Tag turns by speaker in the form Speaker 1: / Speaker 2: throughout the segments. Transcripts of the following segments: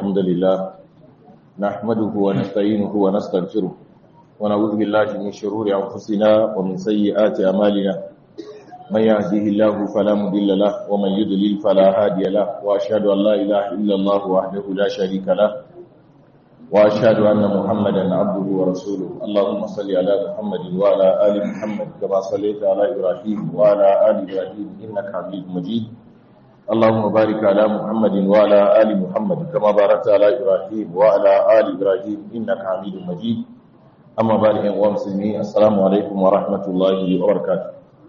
Speaker 1: الحمد لله نحمده ونستعينه ونستغفره ونعوذ بالله من شرور أنفسنا ومن سيئات أمالنا من يهده الله فلا مضل له ومن يضلل فلا هادي له وأشهد أن لا إله إلا الله وحده لا شريك له وأشهد أن محمدا عبده ورسوله اللهم صل على محمد وعلى آل محمد كما صليت على إبراهيم وعلى آل إبراهيم إنك حميد مجيد اللهم بارك على محمد وعلى آل محمد كما باركت على إبراهيم وعلى آل إبراهيم إنك حميد مجيد أما بعد أيها المسلمين السلام عليكم ورحمة الله وبركاته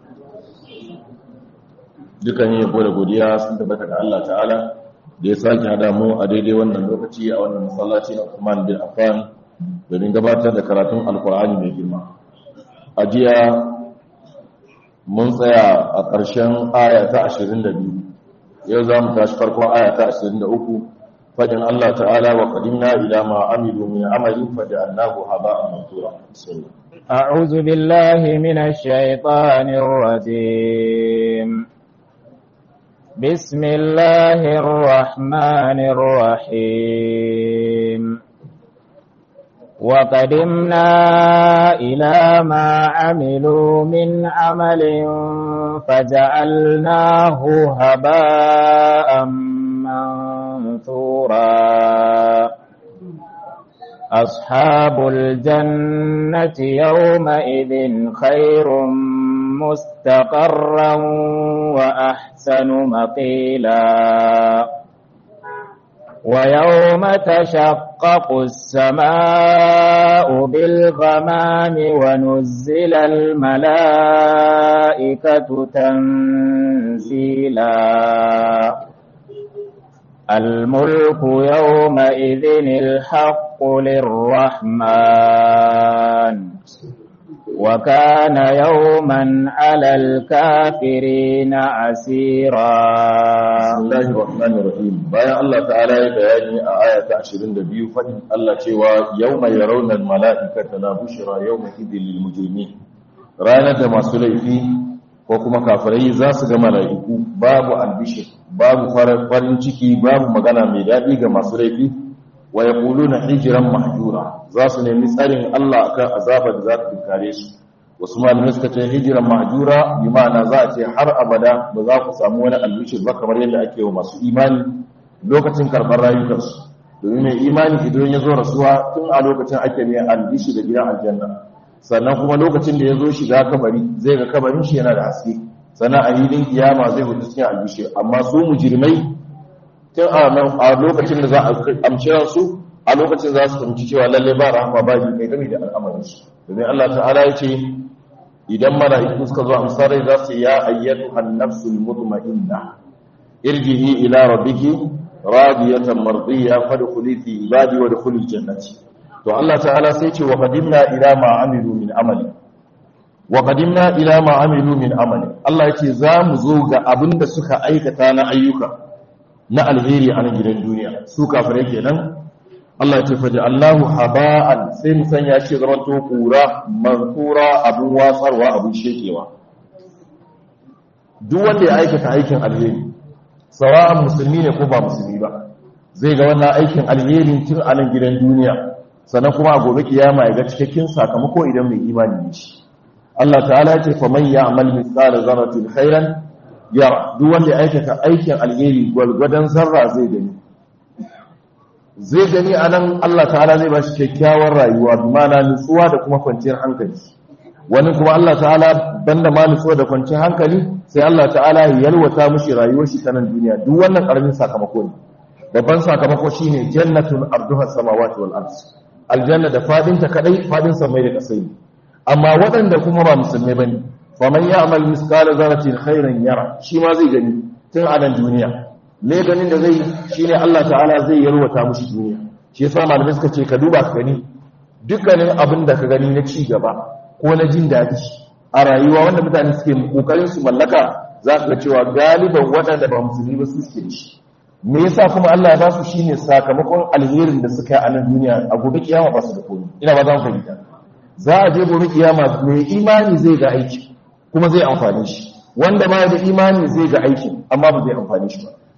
Speaker 1: dukan yi yabo da godiya sun tabbata ga Allah ta'ala da ya sake hada mu a daidai wannan lokaci a wannan masallaci na Uthman bin Affan domin gabatar da karatun Alkur'ani mai girma a jiya mun tsaya a ƙarshen aya ta 22 yau za mu tashi farkon aya ta 23 fadin Allah ta'ala wa qadimna ila ma amilu min amalin faja'alnahu haba'an mansura
Speaker 2: أعوذ بالله من الشيطان الرجيم بسم الله الرحمن الرحيم وقدمنا إلى ما عملوا من عمل فجعلناه هباء منثورا أصحاب الجنة يومئذ خير مستقرا وأحسن مقيلا ويوم تشقق السماء بالغمام ونزل الملائكة تنزيلا الملك يومئذ الحق للرحمن وكان يوما على الكافرين عسيرا
Speaker 1: بسم الله الرحمن الرحيم bayan Allah ta'ala ya bayani a aya ta 22 fadin Allah cewa yawma yarawna al-mala'ikata la bushra yawma idhil lil mujrimin ranar da masu laifi ko kuma kafirai za su ga mala'iku babu albishir babu farin ciki babu magana mai daɗi ga masu laifi wa yaquluna hijran mahjura za su nemi tsarin Allah akan azabar da za ta tunkare su wasu malamai suka ce hijiran mahjura bi ma'ana za a ce har abada ba za ku samu wani albishir ba kamar yadda ake wa masu imani lokacin karɓar rayukansu domin mai imani idan ya zo rasuwa tun a lokacin ake mai albishir da gidan aljanna sannan kuma lokacin da ya zo shiga kabari zai ga kabarin shi yana da haske sannan a hilin kiyama zai hudu cikin albishir amma su mujirmai tun a lokacin da za a amshi su a lokacin za su fahimci cewa lalle ba rahama ba ji kai game da al'amarin su domin Allah ta'ala ya ce idan mala'iku suka zo amsar rai za su ya ayyatu an-nafsul mutma'inna irjihi ila rabbiki radiyatan mardiya fadkhuli fi ibadi wa dkhuli jannati to Allah ta'ala sai ce wa qadimna ila ma amilu min amali wa qadimna ila ma amilu min amali Allah ya ce za mu zo ga abinda suka aikata na ayyuka na alheri a gidan duniya su kafirai kenan Allah ya ce faji Allahu haba'an sai mu sanya shi zama to kura mankura abun watsarwa abun shekewa duk wanda ya aikata aikin alheri sawa'an musulmi ne ko ba musulmi ba zai ga wannan aikin alherin tun a nan gidan duniya sannan kuma a gobe kiyama ya ga cikakken sakamako idan mai imani ne shi Allah ta'ala ya ce fa man ya'mal mithqala zarratin khairan yara duk wanda ya aikata aikin alheri gwalgwadon zarra zai gani zai gani a nan Allah ta'ala zai ba shi kyakkyawar rayuwa bi mana nutsuwa da kuma kwanciyar hankali wani kuma Allah ta'ala banda ma nutsuwa da kwanciyar hankali sai Allah ta'ala ya yalwata mushi rayuwar shi ta nan duniya duk wannan karamin sakamako ne babban sakamako shine jannatun arduha samawati wal ard aljanna da fadin ta kadai fadin samai da kasai amma waɗanda kuma ba musulmai bane faman ya'mal misqala zarratin khairan yara shi ma zai gani tun a nan duniya ne ganin da zai shine Allah ta'ala zai yarwata mushi duniya shi yasa malamai suka ce ka duba ka gani dukkanin abin da ka gani na ci gaba ko na jin daɗi a rayuwa wanda mutane suke kokarin su mallaka za ka ga cewa galiban waɗanda ba musulmi ba su suke da shi me yasa kuma Allah ya ba su shine sakamakon alherin da suka yi a nan duniya a gobe kiyama ba su da komai ina ba za mu fahimta za a je gobe kiyama mai imani zai ga aiki kuma zai amfani shi wanda ba da imani zai ga aiki amma ba zai amfani shi ba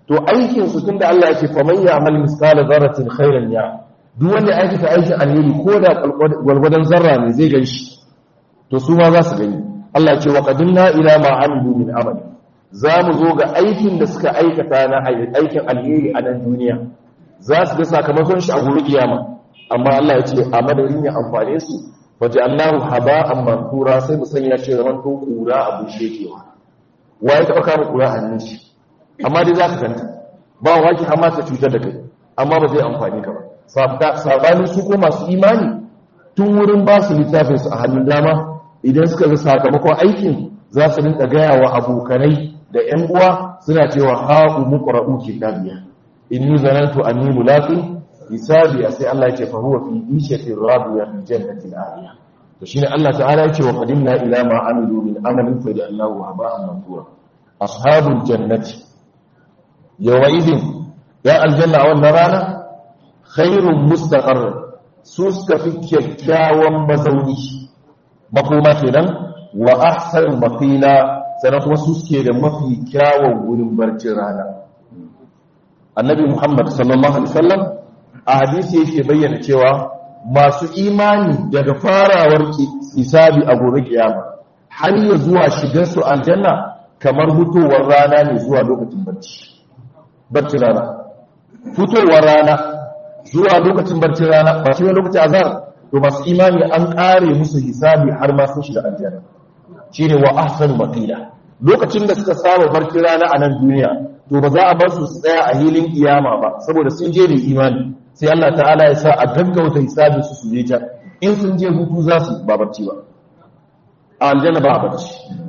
Speaker 1: to aikin su tunda Allah yake fa man ya'mal misqala dharratin khairan ya duk wanda ya aikata aikin alheri ko da gwalgwadon zarra ne zai ganshi to su ma za su gani Allah ya ce wa qadimna ila ma amilu min amali za mu zo ga aikin da suka aikata na aikin alheri a nan duniya za su ga sakamakon shi a gobe kiyama amma Allah ya ce a madadin ya amfane su waje Allahu haba'an mansura sai mu sanya shi zaman to kura a bushe kewa waye ta kama kura a hannun shi amma dai za ka ganta ba waki har ma ta cutar da kai amma ba zai amfani ka ba sabanin su ko masu imani tun wurin ba su littafin su a hannun dama idan suka ga sakamakon aikin za su rinka gaya wa abokanai da ƴan uwa suna cewa ha'u muqra'u kitabiya inni zanantu anni mulaqin hisabiya sai Allah ya ce fa huwa fi ishatin radiya fi jannatin aliya to shine Allah ta'ala ya ce wa qadimna ila ma amilu min amalin fa ja'alnahu haba'an mansura ashabul jannati yawa'idin ya aljanna a wannan rana khairun mustaqarr su suka fi kyakkyawan mazauni makoma kenan wa ahsan maqila sannan kuma su suke da mafi kyawun wurin barcin rana annabi muhammad sallallahu alaihi wasallam a hadisi yake bayyana cewa masu imani daga farawar hisabi a gobe kiyama har ya zuwa shigar su aljanna kamar fitowar rana ne zuwa lokacin barci barci rana fitowar rana zuwa lokacin barcin rana ba shi lokacin azhar to masu imani an kare musu hisabi har ma sun shiga aljanna shine wa ahsanu maqila lokacin da suka saba barcin rana a nan duniya to ba za a bar su tsaya a hilin kiyama ba saboda sun je da imani sai Allah ta'ala ya sa a gaggauta hisabin su su je can in sun je hutu za su ba barci ba a aljanna ba barci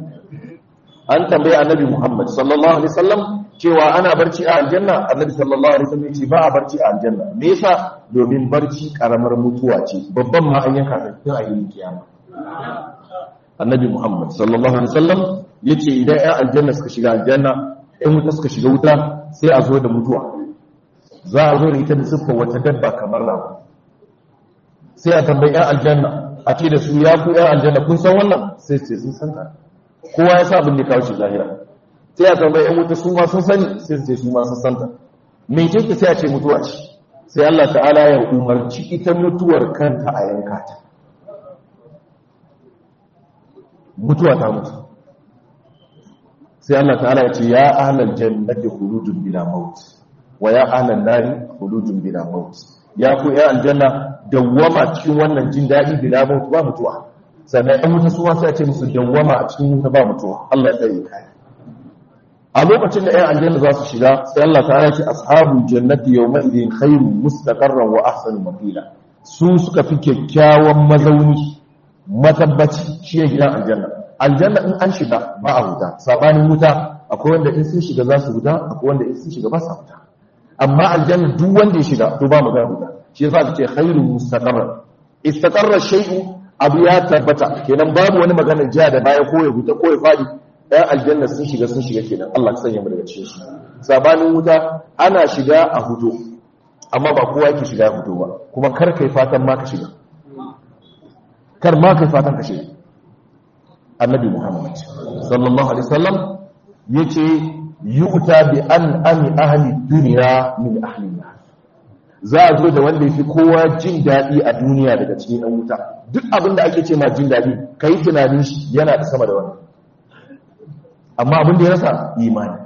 Speaker 1: an tambaye annabi Muhammad sallallahu alaihi wasallam cewa ana barci a aljanna annabi sallallahu alaihi wasallam ce ba a barci a aljanna me yasa domin barci karamar mutuwa ce babban ma an yanka ta a hilin kiyama annabi Muhammad sallallahu alaihi wasallam yace idan ya aljanna suka shiga aljanna in wuta suka shiga wuta sai a zo da mutuwa za a zo da ita da siffar wata dabba kamar rago sai a tambayi yan aljanna a ce da su ya ku yan aljanna kun san wannan sai ce sun san ta kowa ya sa abin da kawo shi zahira sai a tambayi yan wuta su ma sun sani sai ce su ma sun san ta me ce sai a ce mutuwa ce sai Allah ta'ala ya umarci ita mutuwar kanta a yanka ta mutuwa ta mutu sai Allah ta'ala ya ce ya ahlal jannati khuludun bila maut wa ya ahlal nari khuludun bila maut ya ku ya aljanna dawwama cikin wannan jin dadi bila maut ba mutuwa sannan ɗan mutu suwa sai a ce musu dawwama a cikin wuta ba mutuwa Allah ya tsare kai a lokacin da ƴan aljanna za su shiga sai Allah ta'ala ya ce ashabul jannati yawma idin khairun mustaqarran wa ahsanu maqila su suka fi kyakkyawan mazauni matabbaci shi ne gidan aljanna aljanna in an shiga ba a huta sabanin wuta akwai wanda in sun shiga za su huta akwai wanda in sun shiga ba su huta amma aljanna duk wanda ya shiga to ba magana huta shi yasa ake khairu mustaqarra istaqarra shay'u abu ya tabbata kenan babu wani magana jiya da baya ko ya huta ko ya fadi ɗan aljanna sun shiga sun shiga kenan Allah ya sanya mu daga cikin su sabanin wuta ana shiga a huto amma ba kowa yake shiga huto ba kuma kar kai fatan ma ka shiga kar ma kai fatan ka shiga annabi muhammad sallallahu alaihi wasallam yace yu'ta bi an ami ahli dunya min ahli nar za a zo da wanda yafi kowa jin dadi a duniya daga cikin ɗan wuta duk abin da ake ce ma jin dadi kai tunanin shi yana da sama da wannan amma abin da ya rasa imani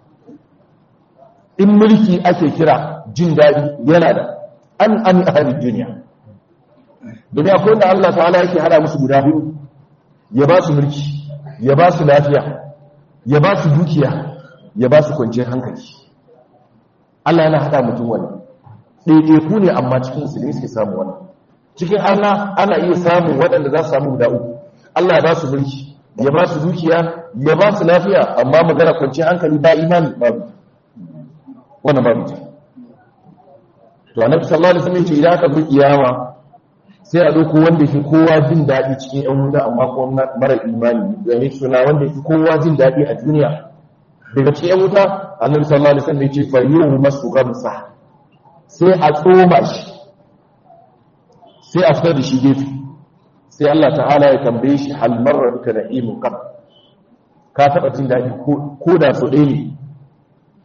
Speaker 1: in mulki ake kira jin dadi yana da an ami ahli dunya domin akwai wanda Allah ta'ala yake hada musu guda biyu ya ba su mulki ya ba su lafiya ya ba su dukiya ya ba su kwanciyar hankali Allah yana haɗa mutum wannan ɗaiɗaiku ne amma cikin musulmi suke samu wannan cikin Allah ana iya samun waɗanda za su samu guda uku Allah ya ba su mulki ya ba su dukiya ya ba su lafiya amma magana kwanciyar hankali ba imani babu wannan babu ta to annabi sallallahu alaihi wasallam ya ce idan aka bi kiyama sai a ɗauko wanda fi kowa jin daɗi cikin ‘yan wuta amma kuma mara imani game suna wanda fi kowa jin daɗi a duniya daga cikin ‘yan wuta annabi sallallahu alaihi wasallam ya ce fayyu masu gamsa sai a tsoma shi sai a fitar da shi gefe sai Allah ta'ala ya tambaye shi hal marra bika na'imun qab ka taɓa jin daɗi ko da so ɗaya ne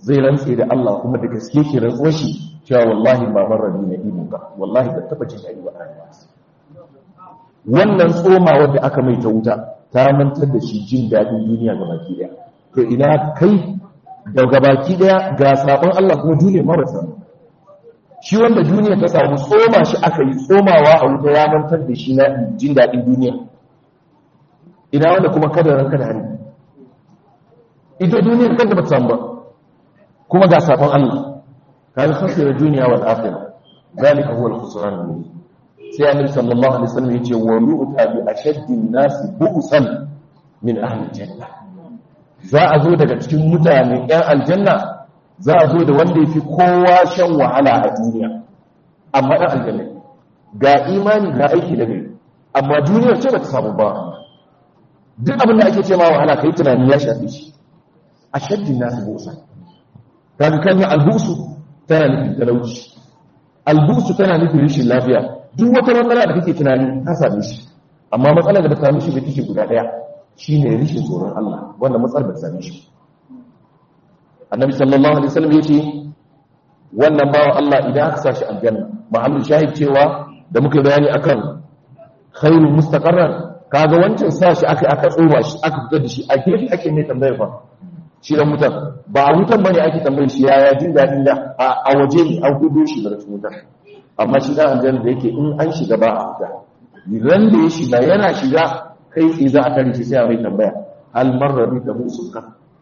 Speaker 1: zai rantse da Allah kuma da gaske shi rantsuwar shi cewa wallahi ba marar na ibn ka wallahi ba taba jin daɗi ba a rayuwa wannan tsoma wanda aka mai ta wuta ta mantar da shi jin daɗin duniya ga baki ɗaya to ina kai daga baki ɗaya ga sabon Allah kuma duniya marasa shi wanda duniya ta samu tsoma shi aka yi tsomawa a wuta ya mantar da shi na jin daɗin duniya ina wanda kuma kada ranka da hannu ita duniyar kanta ba ta samu ba kuma ga sabon Allah kan khasira duniya wal akhirah zalika huwa al-khusran al-mubin sai annabi sallallahu alaihi wasallam yace wa yu'ta bi ashaddi an-nas bu'san min ahli janna za a zo daga cikin mutane ɗan aljanna za a zo da wanda yafi kowa shan wahala a duniya amma ɗan aljanna ga imani ga aiki da gari amma duniyar ce ba ta samu ba duk abin da ake ce ma wahala kai tunani ya shafe shi ashaddi an-nas bu'san kaga kan albusu tana nufin talauci albusu tana nufin rashin lafiya duk wata matsala da kake tunani ta same shi amma matsalar da ta same shi da take guda daya shine rashin tsoron Allah wanda matsalar da ta same shi annabi sallallahu alaihi wasallam yace wannan bawa Allah idan aka sa shi aljanna mahallin shahid cewa da muka bayani akan khairul mustaqarrar kaga wancan sa shi aka aka tsoma shi aka fitar da shi a gefe ake mai tambayar fa shi dan mutan ba a wutan bane ake tambayar shi yaya jin dadin da a waje ne an gudu shi daga cikin wutan amma shi dan aljanna da yake in an shiga ba a fita ran da ya shiga yana shiga kai tsaye za a tare shi sai a mai tambaya hal marra bi da musuka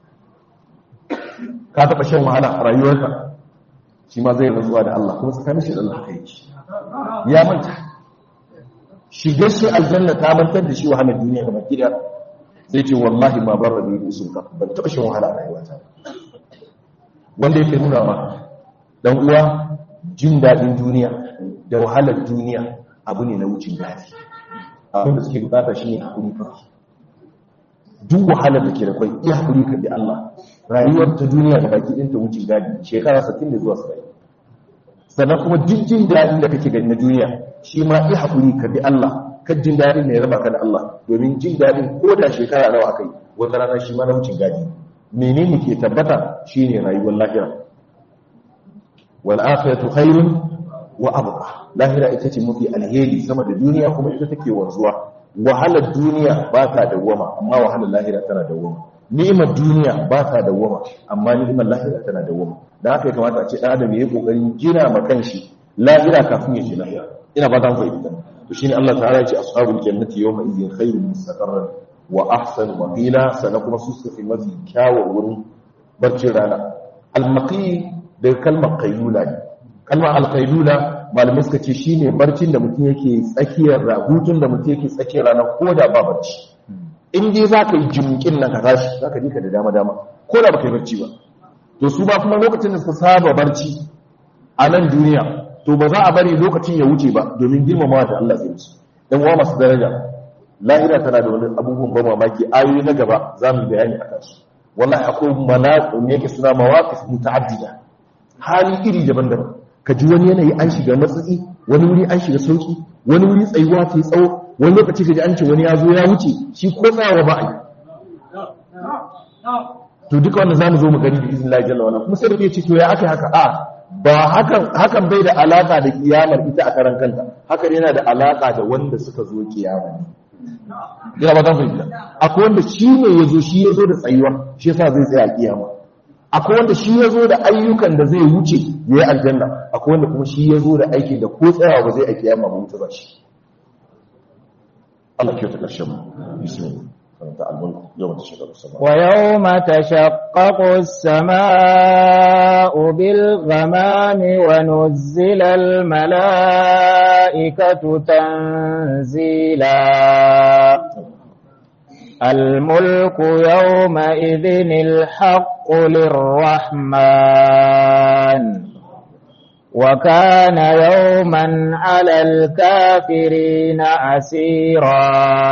Speaker 1: ka taba shan wahala a rayuwarka shi ma zai rantsuwa da Allah kuma tsakanin shi da Allah kai ya manta shigar shi aljanna ta mantar da shi wahalar duniya ga baki da sai ce wallahi ma barra bi musuka ban taba shan wahala a rayuwata wanda yake nuna ma dan uwa jin daɗin duniya da wahalar duniya abu ne na wucin daɗi abin da suke bukata shi ne haƙuri kawai duk wahalar da ke da kwai iya haƙuri ka bi Allah rayuwar ta duniya da baki ɗinta wucin daɗi shekara 60 da zuwa 70 sannan kuma duk jin daɗin da kake gani na duniya shi ma iya haƙuri ka bi Allah kan jin daɗin ne ya raba ka da Allah domin jin daɗin ko da shekara nawa aka yi wata rana shi ma na wucin daɗi menene ke tabbata shine rayuwar lahira wal akhiratu khairun wa abqa lahira ita ce mafi alheri sama da duniya kuma ita take wanzuwa wahalar duniya ba ta dawwama amma wahalar lahira tana dawwama ni'imar duniya ba ta dawwama amma ni'imar lahira tana dawwama da haka ya kamata a ce dan adam yayi kokarin gina ma kanshi lahira kafin ya ce lahira ina ba ta fahimta to shine Allah ta'ala ya ce ashabul jannati yawma idhin khairun mustaqarran wa ahsan maqila sana kuma su suka fi mafi kyawun wurin barcin rana al-maqi da kalmar qailula ne kalmar al-qailula malamai suka ce shine barcin da mutum yake tsakiyar hutun da mutum yake tsakiyar rana ko da ba barci in dai za ka yi jimkin nan ka tashi za ka ji ka da dama dama ko da ba ka yi barci ba to su ba kuma lokacin da suka saba barci a nan duniya to ba za a bari lokacin ya wuce ba domin girmamawa da Allah zai musu dan uwa masu daraja lahira tana da wani abubuwan ban mamaki ayoyi na gaba za mu bayani a kansu wallahi akwai malaku ne yake suna mawaqif muta'addida hali iri daban-daban ka ji wani yanayi an shiga matsatsi wani wuri an shiga sauki wani wuri tsayuwa ta tsawo wani lokaci ka ji an ce wani ya zo ya wuce shi ko tsawa ba a yi to duka wannan za mu zo mu gani da izin lahi jalla kuma sai da ke ce to ya aka haka a ba hakan hakan bai da alaka da kiyamar ita a karan kanta hakan yana da alaka da wanda suka zo kiyama ne ina ba zan fahimta akwai wanda shi ne ya zo shi ya zo da tsayuwa shi yasa zai tsaya kiyama akwai wanda shi ya zo da ayyukan da zai wuce ya yi aljanna akwai wanda kuma shi ya zo da aikin da ko tsayawa ba zai aiki yamma ba wuce ba shi Allah kyauta ƙarshen mu bismillah
Speaker 2: ويوم تشقق السماء بالغمام ونزل الملائكة تنزيلا الملك يومئذ الحق للرحمن وكان يوما على الكافرين عسيرا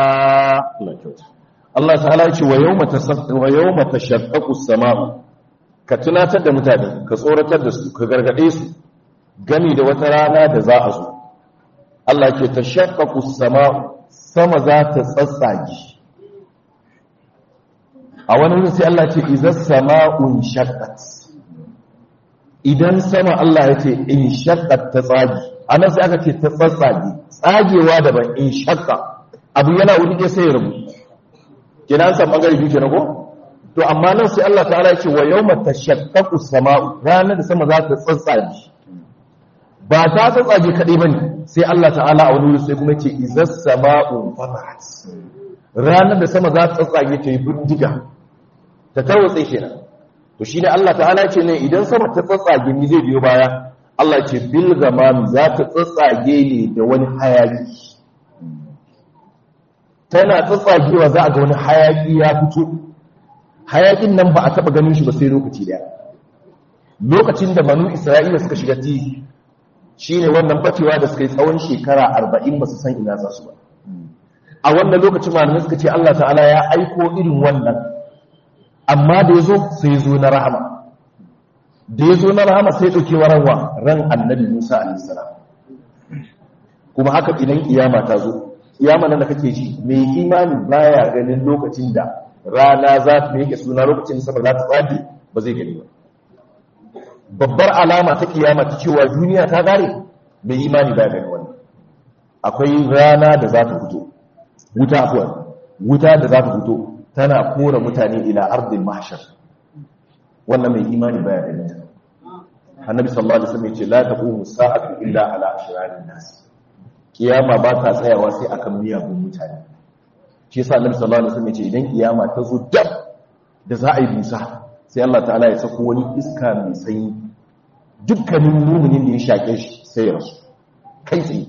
Speaker 1: Allah ta'ala ce wa yawma wa yawma tashaqqaqu as-sama'u ka tunatar da mutane ka tsoratar da su ka gargade su gami da wata rana da za a zo Allah ke tashaqqaqu as-sama'u sama za ta tsatsage a wani wurin sai Allah ce idza sama'un shaqqat idan sama Allah ya ce in shakka ta tsagi anan sai aka ce ta tsatsage tsagewa daban in shakka abu yana wuri ɗaya sai ya rabu kina an san bangare biyu kenan ko to amma nan sai Allah ta'ala ya ce wa yawma tashaqqaqu as-sama'u ranar da sama za ta tsatsage ba ta tsatsage kadai bane sai Allah ta'ala a wani wuri sai kuma ce izas sama'u fatahat ranar da sama za ta tsatsage ta yi bindiga ta tarwatse kenan to shine Allah ta'ala ce ne idan sama ta tsatsage ni zai biyo baya Allah ce bil gamam za ta tsatsage ne da wani hayaki tana tsatsagewa za a ga wani hayaki ya fito hayakin nan ba a taba ganin shi ba sai lokaci daya lokacin da banu Isra'ila suka shiga tihi shine wannan bacewa da suka yi tsawon shekara 40 ba su san ina za su ba a wannan lokacin malamai suka ce Allah ta'ala ya aiko irin wannan amma da ya zo sai zo na rahama da ya zo na rahama sai ɗauke wararwa ran annabi musa alisalam kuma haka idan kiyama ta zo kiyama nan da kake ji mai imani baya ganin lokacin da rana za ta yake suna lokacin sama za ta tsage ba zai gani ba babbar alama ta kiyama ta cewa duniya ta gare mai imani baya gani wannan akwai rana da za ta fito wuta afuwa wuta da za ta fito tana kora mutane ila ardil mahshar wannan mai imani baya ganin ta annabi sallallahu alaihi wasallam yace la taqumu sa'atu illa ala ashrarin nas kiyama ba ta tsayawa sai akan miyagun mutane shi yasa annabi sallallahu alaihi wasallam yace idan kiyama ta zo dab da za a yi busa sai Allah ta'ala ya sako wani iska mai sanyi dukkanin muminin da ya shake shi sai ya rasu kai tsaye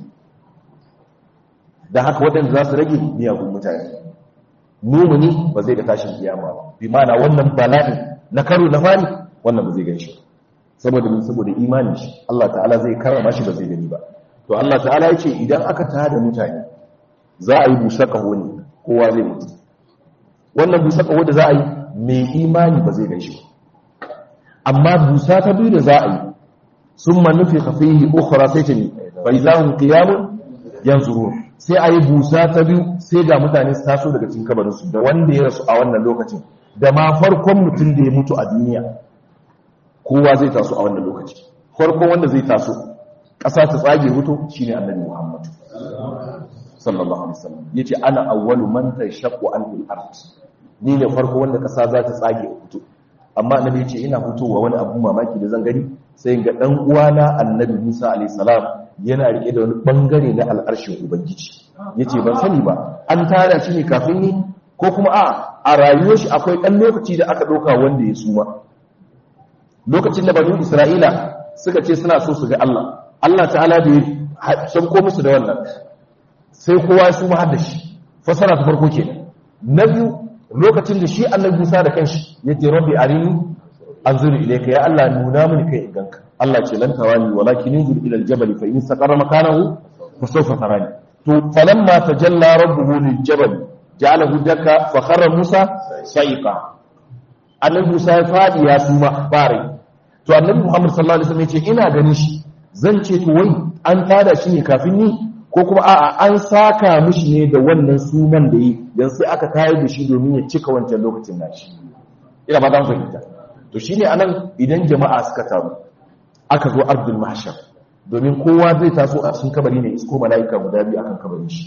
Speaker 1: da haka waɗanda za su rage miyagun mutane mumuni ba zai ga tashin kiyama ba bi mana wannan bala'in na karo na fari wannan ba zai gan shi saboda min saboda imanin shi Allah ta'ala zai karama shi ba zai gani ba to Allah ta'ala ya ce idan aka tada mutane za a yi busa kaho ne kowa zai mutu wannan busa kaho da za a yi mai imani ba zai gan shi amma busa ta biyu da za a yi sun manufi kafihi ukhra sai ta ne fa izahum qiyamun yanzurun sai a yi busa ta biyu sai ga mutane su taso daga cikin kabarinsu da wanda ya rasu a wannan lokacin da ma farkon mutum da ya mutu a duniya kowa zai taso a wannan lokaci farkon wanda zai taso ƙasa ta tsage mutu shine annabi muhammad sallallahu alaihi wasallam yace ana awwalu man tashaqqu anil ard ni ne farko wanda ƙasa za ta tsage mutu amma annabi yace ina fitowa wani abu mamaki da zan gani sai ga dan uwana annabi Musa alaihi salam yana rike da wani bangare na al'arshin ubangiji yace ban sani ba an tara shi ne kafin ni ko kuma a a rayuwar shi akwai dan lokaci da aka doka wanda ya suma lokacin da banu Isra'ila suka ce suna so su ga Allah Allah ta'ala da ya shanko musu da wannan sai kowa su ma da shi fasara ta farko kenan na biyu lokacin da shi annabi Musa da kanshi yace rabbi arini anzuru ilayka ya Allah nuna mini kai ganka Allah ce lan tawani walakin inzur ila aljabal fa in saqara makanahu fa sawfa tarani to falamma tajalla rabbuhu liljabal ja'alahu dakka fa kharra Musa sa'iqa annabi Musa ya fadi ya suma bare to annabi Muhammad sallallahu alaihi wasallam ya ce ina ganin shi zan ce to wai an tada shi ne kafin ni ko kuma a'a an saka mishi ne da wannan suman da yi yanzu sai aka tayar da shi domin ya cika wancan lokacin nashi ina ba zan fahimta to shine anan idan jama'a suka taru aka zo ardul mahshar domin kowa zai taso a cikin kabari ne isko mala'ika guda biyu akan kabarin shi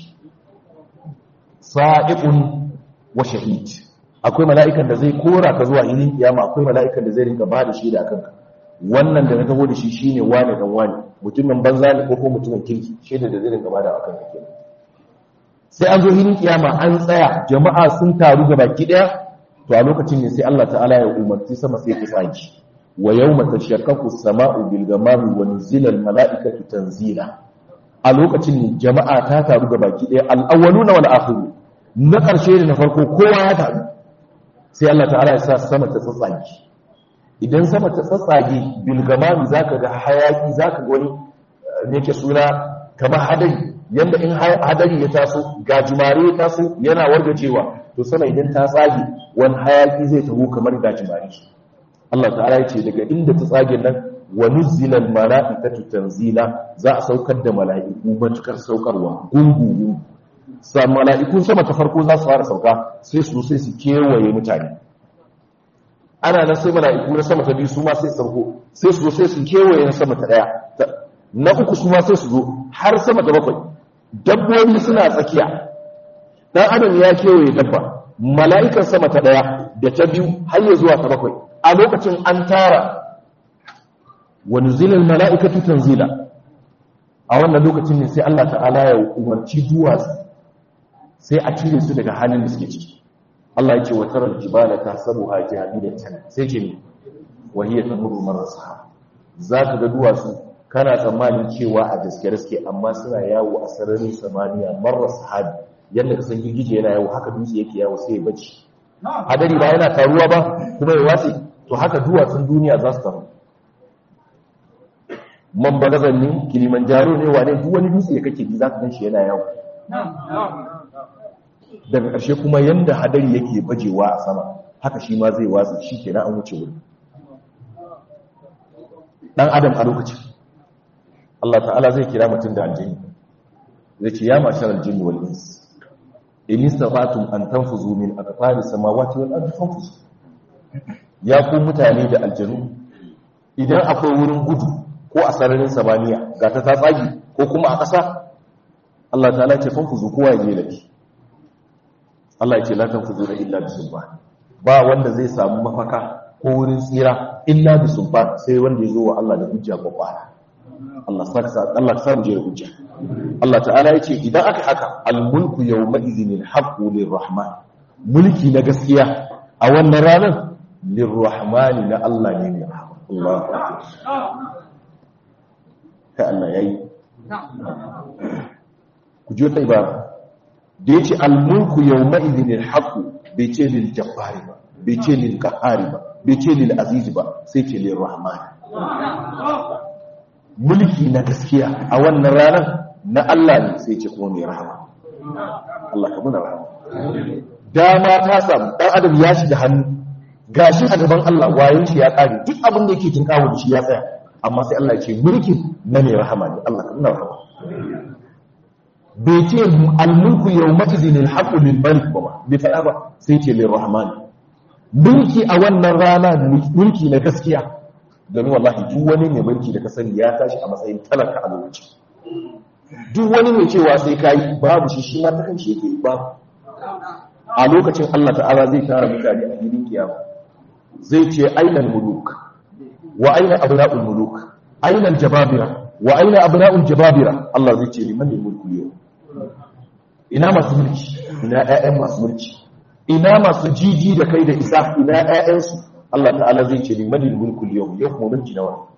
Speaker 1: sa'iqun wa shahid akwai mala'ikan da zai kora ka zuwa ilin kiyama akwai mala'ikan da zai rinka ba da shi da akan ka wannan da na taho da shi shine wane dan wane mutumin banza ne ko ko mutumin kirki shaida da zai rinka bada akan kake sai an zo hilin kiyama an tsaya jama'a sun taru ga baki daya to a lokacin ne sai Allah ta'ala ya umarci sama sai ta tsaki wa yawma tashaqqaqu as-sama'u bil ghamami wa nuzila al mala'ikatu tanzila a lokacin ne jama'a ta taru ga baki daya al awwaluna wal akhirun na karshe ne na farko kowa ya taru sai Allah ta'ala ya sa sama ta tsatsaki idan sama ta tsatsage bilgamami za ka ga hayaki za ka wani yake suna kamar hadari yadda in hadari ya taso gajimare ya taso yana wargacewa to sama idan ta tsage wani hayaki zai taho kamar gajimare Allah ta'ala ya ce daga inda ta tsage nan wa nuzzila mala'ikatu tanzila za a saukar da mala'iku matukar saukarwa gungu sa mala'ikun sama ta farko za su fara sauka sai su sai su kewaye mutane ana nan sai mala'iku na sama ta biyu su ma sai sarko sai su zo sai su kewaye na sama ta daya na uku su ma sai su zo har sama ta bakwai dabbobi suna tsakiya dan adam ya kewaye dabba mala'ikan sama ta daya da ta biyu har ya zuwa ta bakwai a lokacin an tara wa nuzilal mala'ikatu tanzila a wannan lokacin ne sai Allah ta'ala ya umarci duwatsu sai a cire su daga halin da suke ciki Allah ya ce wa tarar jibala ta sabu ha jahilatan sai ce ne wahiyya tamuru marasa zaka ga duwatsu kana tsammanin cewa a gaske gaske amma suna yawo a sararin samaniya marar sahabi yadda ka san girgije yana yawo haka dutse yake yawo sai ya bace hadari ba yana taruwa ba kuma ya watse to haka duwatsun duniya za su taru man bagazan ne kilimanjaro ne wane duk wani dutse ya kake ji za ka gan shi yana yawo daga ƙarshe kuma yanda hadari yake bajewa a sama haka shi ma zai watsa shi ke an wuce wuri ɗan adam a lokacin Allah ta'ala zai kira mutum da aljini zai ce ya mashar aljini wal ins in istafatum an tanfuzu min aqtari samawati wal ardi fanfuzu ya ku mutane da aljanu idan akwai wurin gudu ko a sararin samaniya ga ta tsagi ko kuma a ƙasa Allah ta'ala ce fanfuzu kowa ya je lafi Allah ya ce la tanfuzu illa bi sulban ba wanda zai samu mafaka ko wurin tsira illa bi sulban sai wanda ya zo wa Allah da hujja kwakwara Allah saka Allah sa mu je da hujja Allah ta'ala ya ce idan aka haka al-mulku yawma idhin al-haqqu lir-rahman mulki na gaskiya a wannan ranar lir-rahmani na Allah ne ne Allah ka Allah yayi ku ji ta ibara da ya ce almulku yau ma'izinin haƙu bai ce lil jabbari ba bai ce lil ƙahari ba bai ce lil azizi ba sai ce lil rahman mulki na gaskiya a wannan ranar na Allah ne sai ce kuma mai rahama Allah ka muna rahama dama ta samu ɗan adam ya shiga hannu gashi a gaban Allah wayan shi ya ƙare duk abin da yake tinkawo da shi ya tsaya amma sai Allah ya ce mulkin na mai rahama ne Allah ka muna rahama bai ce almulku yau matizin alhaƙu lilmalik ba bai faɗa ba sai ce lirrahman mulki a wannan rana mulki na gaskiya domin wallahi duk wani mai mulki da ka sani ya tashi a matsayin talaka a lokaci duk wani mai cewa sai kayi babu shi shi ma ta kan shi yake babu a lokacin Allah ta'ala zai tara mutane a gidan kiyama zai ce ainal muluk wa aina abna'ul muluk ainal jababira wa aina abna'ul jababira Allah zai ce liman mulku yau ina masu mulki ina ƴaƴan masu mulki ina masu jiji da kai da isa ina ƴaƴansu Allah ta'ala zai ce limanil mulku yau yau kuma mulki nawa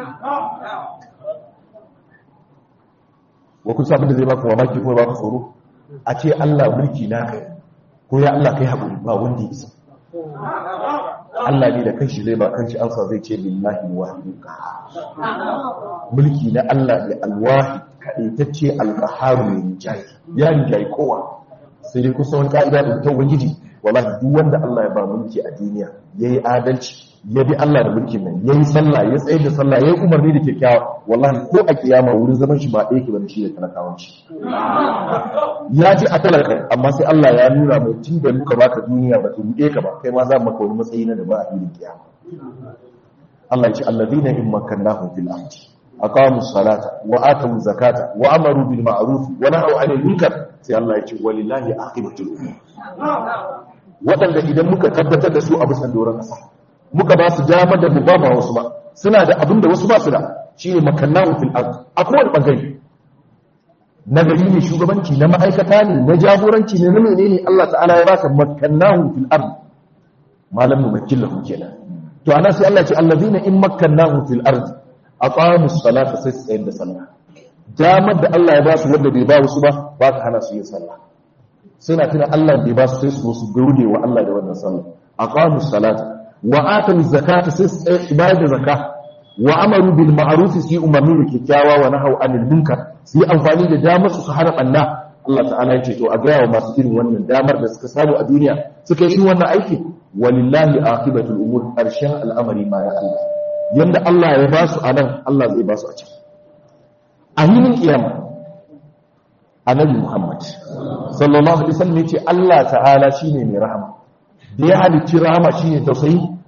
Speaker 1: wa kun sabin da zai baka mamaki kuma baka tsoro a ce Allah mulki na kai ko ya Allah kai haƙuri ba wanda isa Allah ne da kanshi zai ba kanshi ansa zai ce lillahi wahidul qahhar mulki na Allah ne alwahi kaɗaitacce alƙaharu mai rinjaye ya rinjaye kowa sai dai kusa wani ƙa'ida da ta ubangiji wallahi duk wanda Allah ya ba mulki a duniya yayi adalci ya bi Allah da mulkin nan yayi sallah ya tsaye da sallah yayi umarni da kyakkyawa wallahi ko a kiyama wurin zaman shi ba ɗaya ke bane shi da talakawan shi ya ji a talaka amma sai Allah ya nuna mai tun da muka baka duniya ba ta buɗe ka ba kai ma za mu maka wani matsayi na da ba a filin kiyama Allah ya ce allazina in makkannahum fil ardi aqamu salata wa atu zakata wa amaru bil ma'ruf wa nahaw 'anil munkar sai Allah ya ce walillahi aqibatul umur wadanda idan muka tabbatar da su a bisan doron kasa muka ba su dama da mu ba ba wasu ba suna da abinda wasu ba su da shine makannahu fil ard akwai wani bangare na gari ne shugabanci na ma'aikata ne na jagoranci ne na menene Allah ta'ala ya baka makannahu fil ard malam mumakkilahu kenan to ana sai Allah ya ce allazina in makkannahu fil ard aqamu salata sai su tsayar da sallah damar da Allah ya ba su wanda bai ba wasu ba ba ka hana su yin sallah suna tuna Allah bai ba su sai su su gaude wa Allah da wannan sallah aqamu salata wa atu zakata sai su bayar da zakka wa amaru bil ma'ruf sai umarni da kyakkyawa wa nahaw anil munkar sai amfani da damar su su hana banna Allah ta'ala ya ce to a ga wa masu irin wannan damar da suka samu a duniya suka yi wannan aiki walillahi aqibatul umur karshen al'amari ma ya Allah yanda Allah ya ba su a nan Allah zai ba su a can a hinin kiyama annabi Muhammad sallallahu alaihi wasallam yace Allah ta'ala shine mai rahama da ya halicci rahama shine tausayi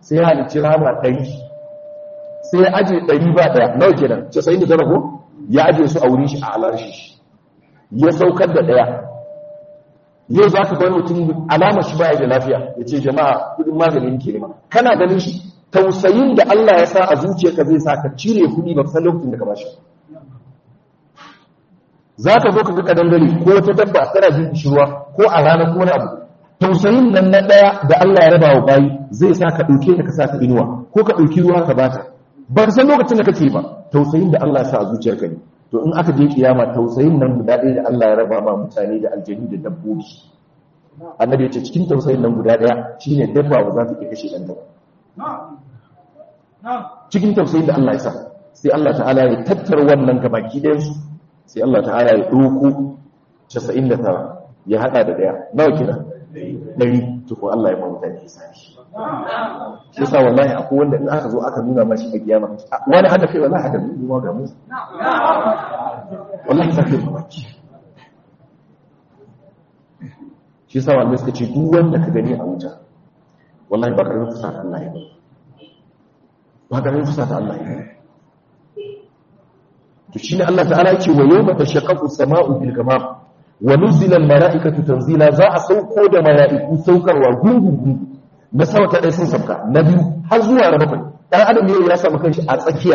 Speaker 1: sai ya halicci rama ɗari sai ya aje ɗari ba ɗaya nawa kenan casa'in da tara ko ya aje su a wurin shi a alarshi shi ya saukar da ɗaya yau za ka wani mutum alamar shi baya da lafiya ya ce jama'a kudin maganin ke nema kana ganin shi tausayin da Allah ya sa a zuciyarka zai sa ka cire kuɗi ba san lokacin da ka bashi za ka zo ka ga kadangare ko wata dabba tana jin kishirwa ko a rana ko wani abu tausayin nan na ɗaya da Allah ya raba wa bayi zai sa ka ɗauke ta ka sa ta inuwa ko ka ɗauki ruwa ka bata ba ka san lokacin da kake ba tausayin da Allah ya sa a zuciyarka ne to in aka je kiyama tausayin nan guda ɗaya da Allah ya raba ma mutane da aljanu da dabbobi annabi ya ce cikin tausayin nan guda ɗaya shine dabba ba za ta iya kashe ɗan ba cikin tausayin da Allah ya sa sai Allah ta'ala ya tattara wannan gabaki ɗayan su sai Allah ta'ala ya ɗauko 99 ya haɗa da ɗaya nawa kina ɗari tuku Allah ya ma mutane ya sa shi shi sa wallahi akwai wanda in aka zo aka nuna mashi a kiyama wani hada kai wallahi hada mu ga mu wallahi sai kai mamaki shi sa wallahi suka ce duk wanda ka gani a wuta wallahi ba karin fusa ta Allah ya ba karin fusa ta Allah ya to shine Allah ta'ala yake wa yawma tashaqqaqu as-sama'u bil ghamam wa nuzila al-mala'ikatu tanzila za a sauko da mala'iku saukarwa gungun gungun na sama ta ɗaya sun sabka na biyu har zuwa na bakwai ɗan adam yau ya samu kanshi a tsakiya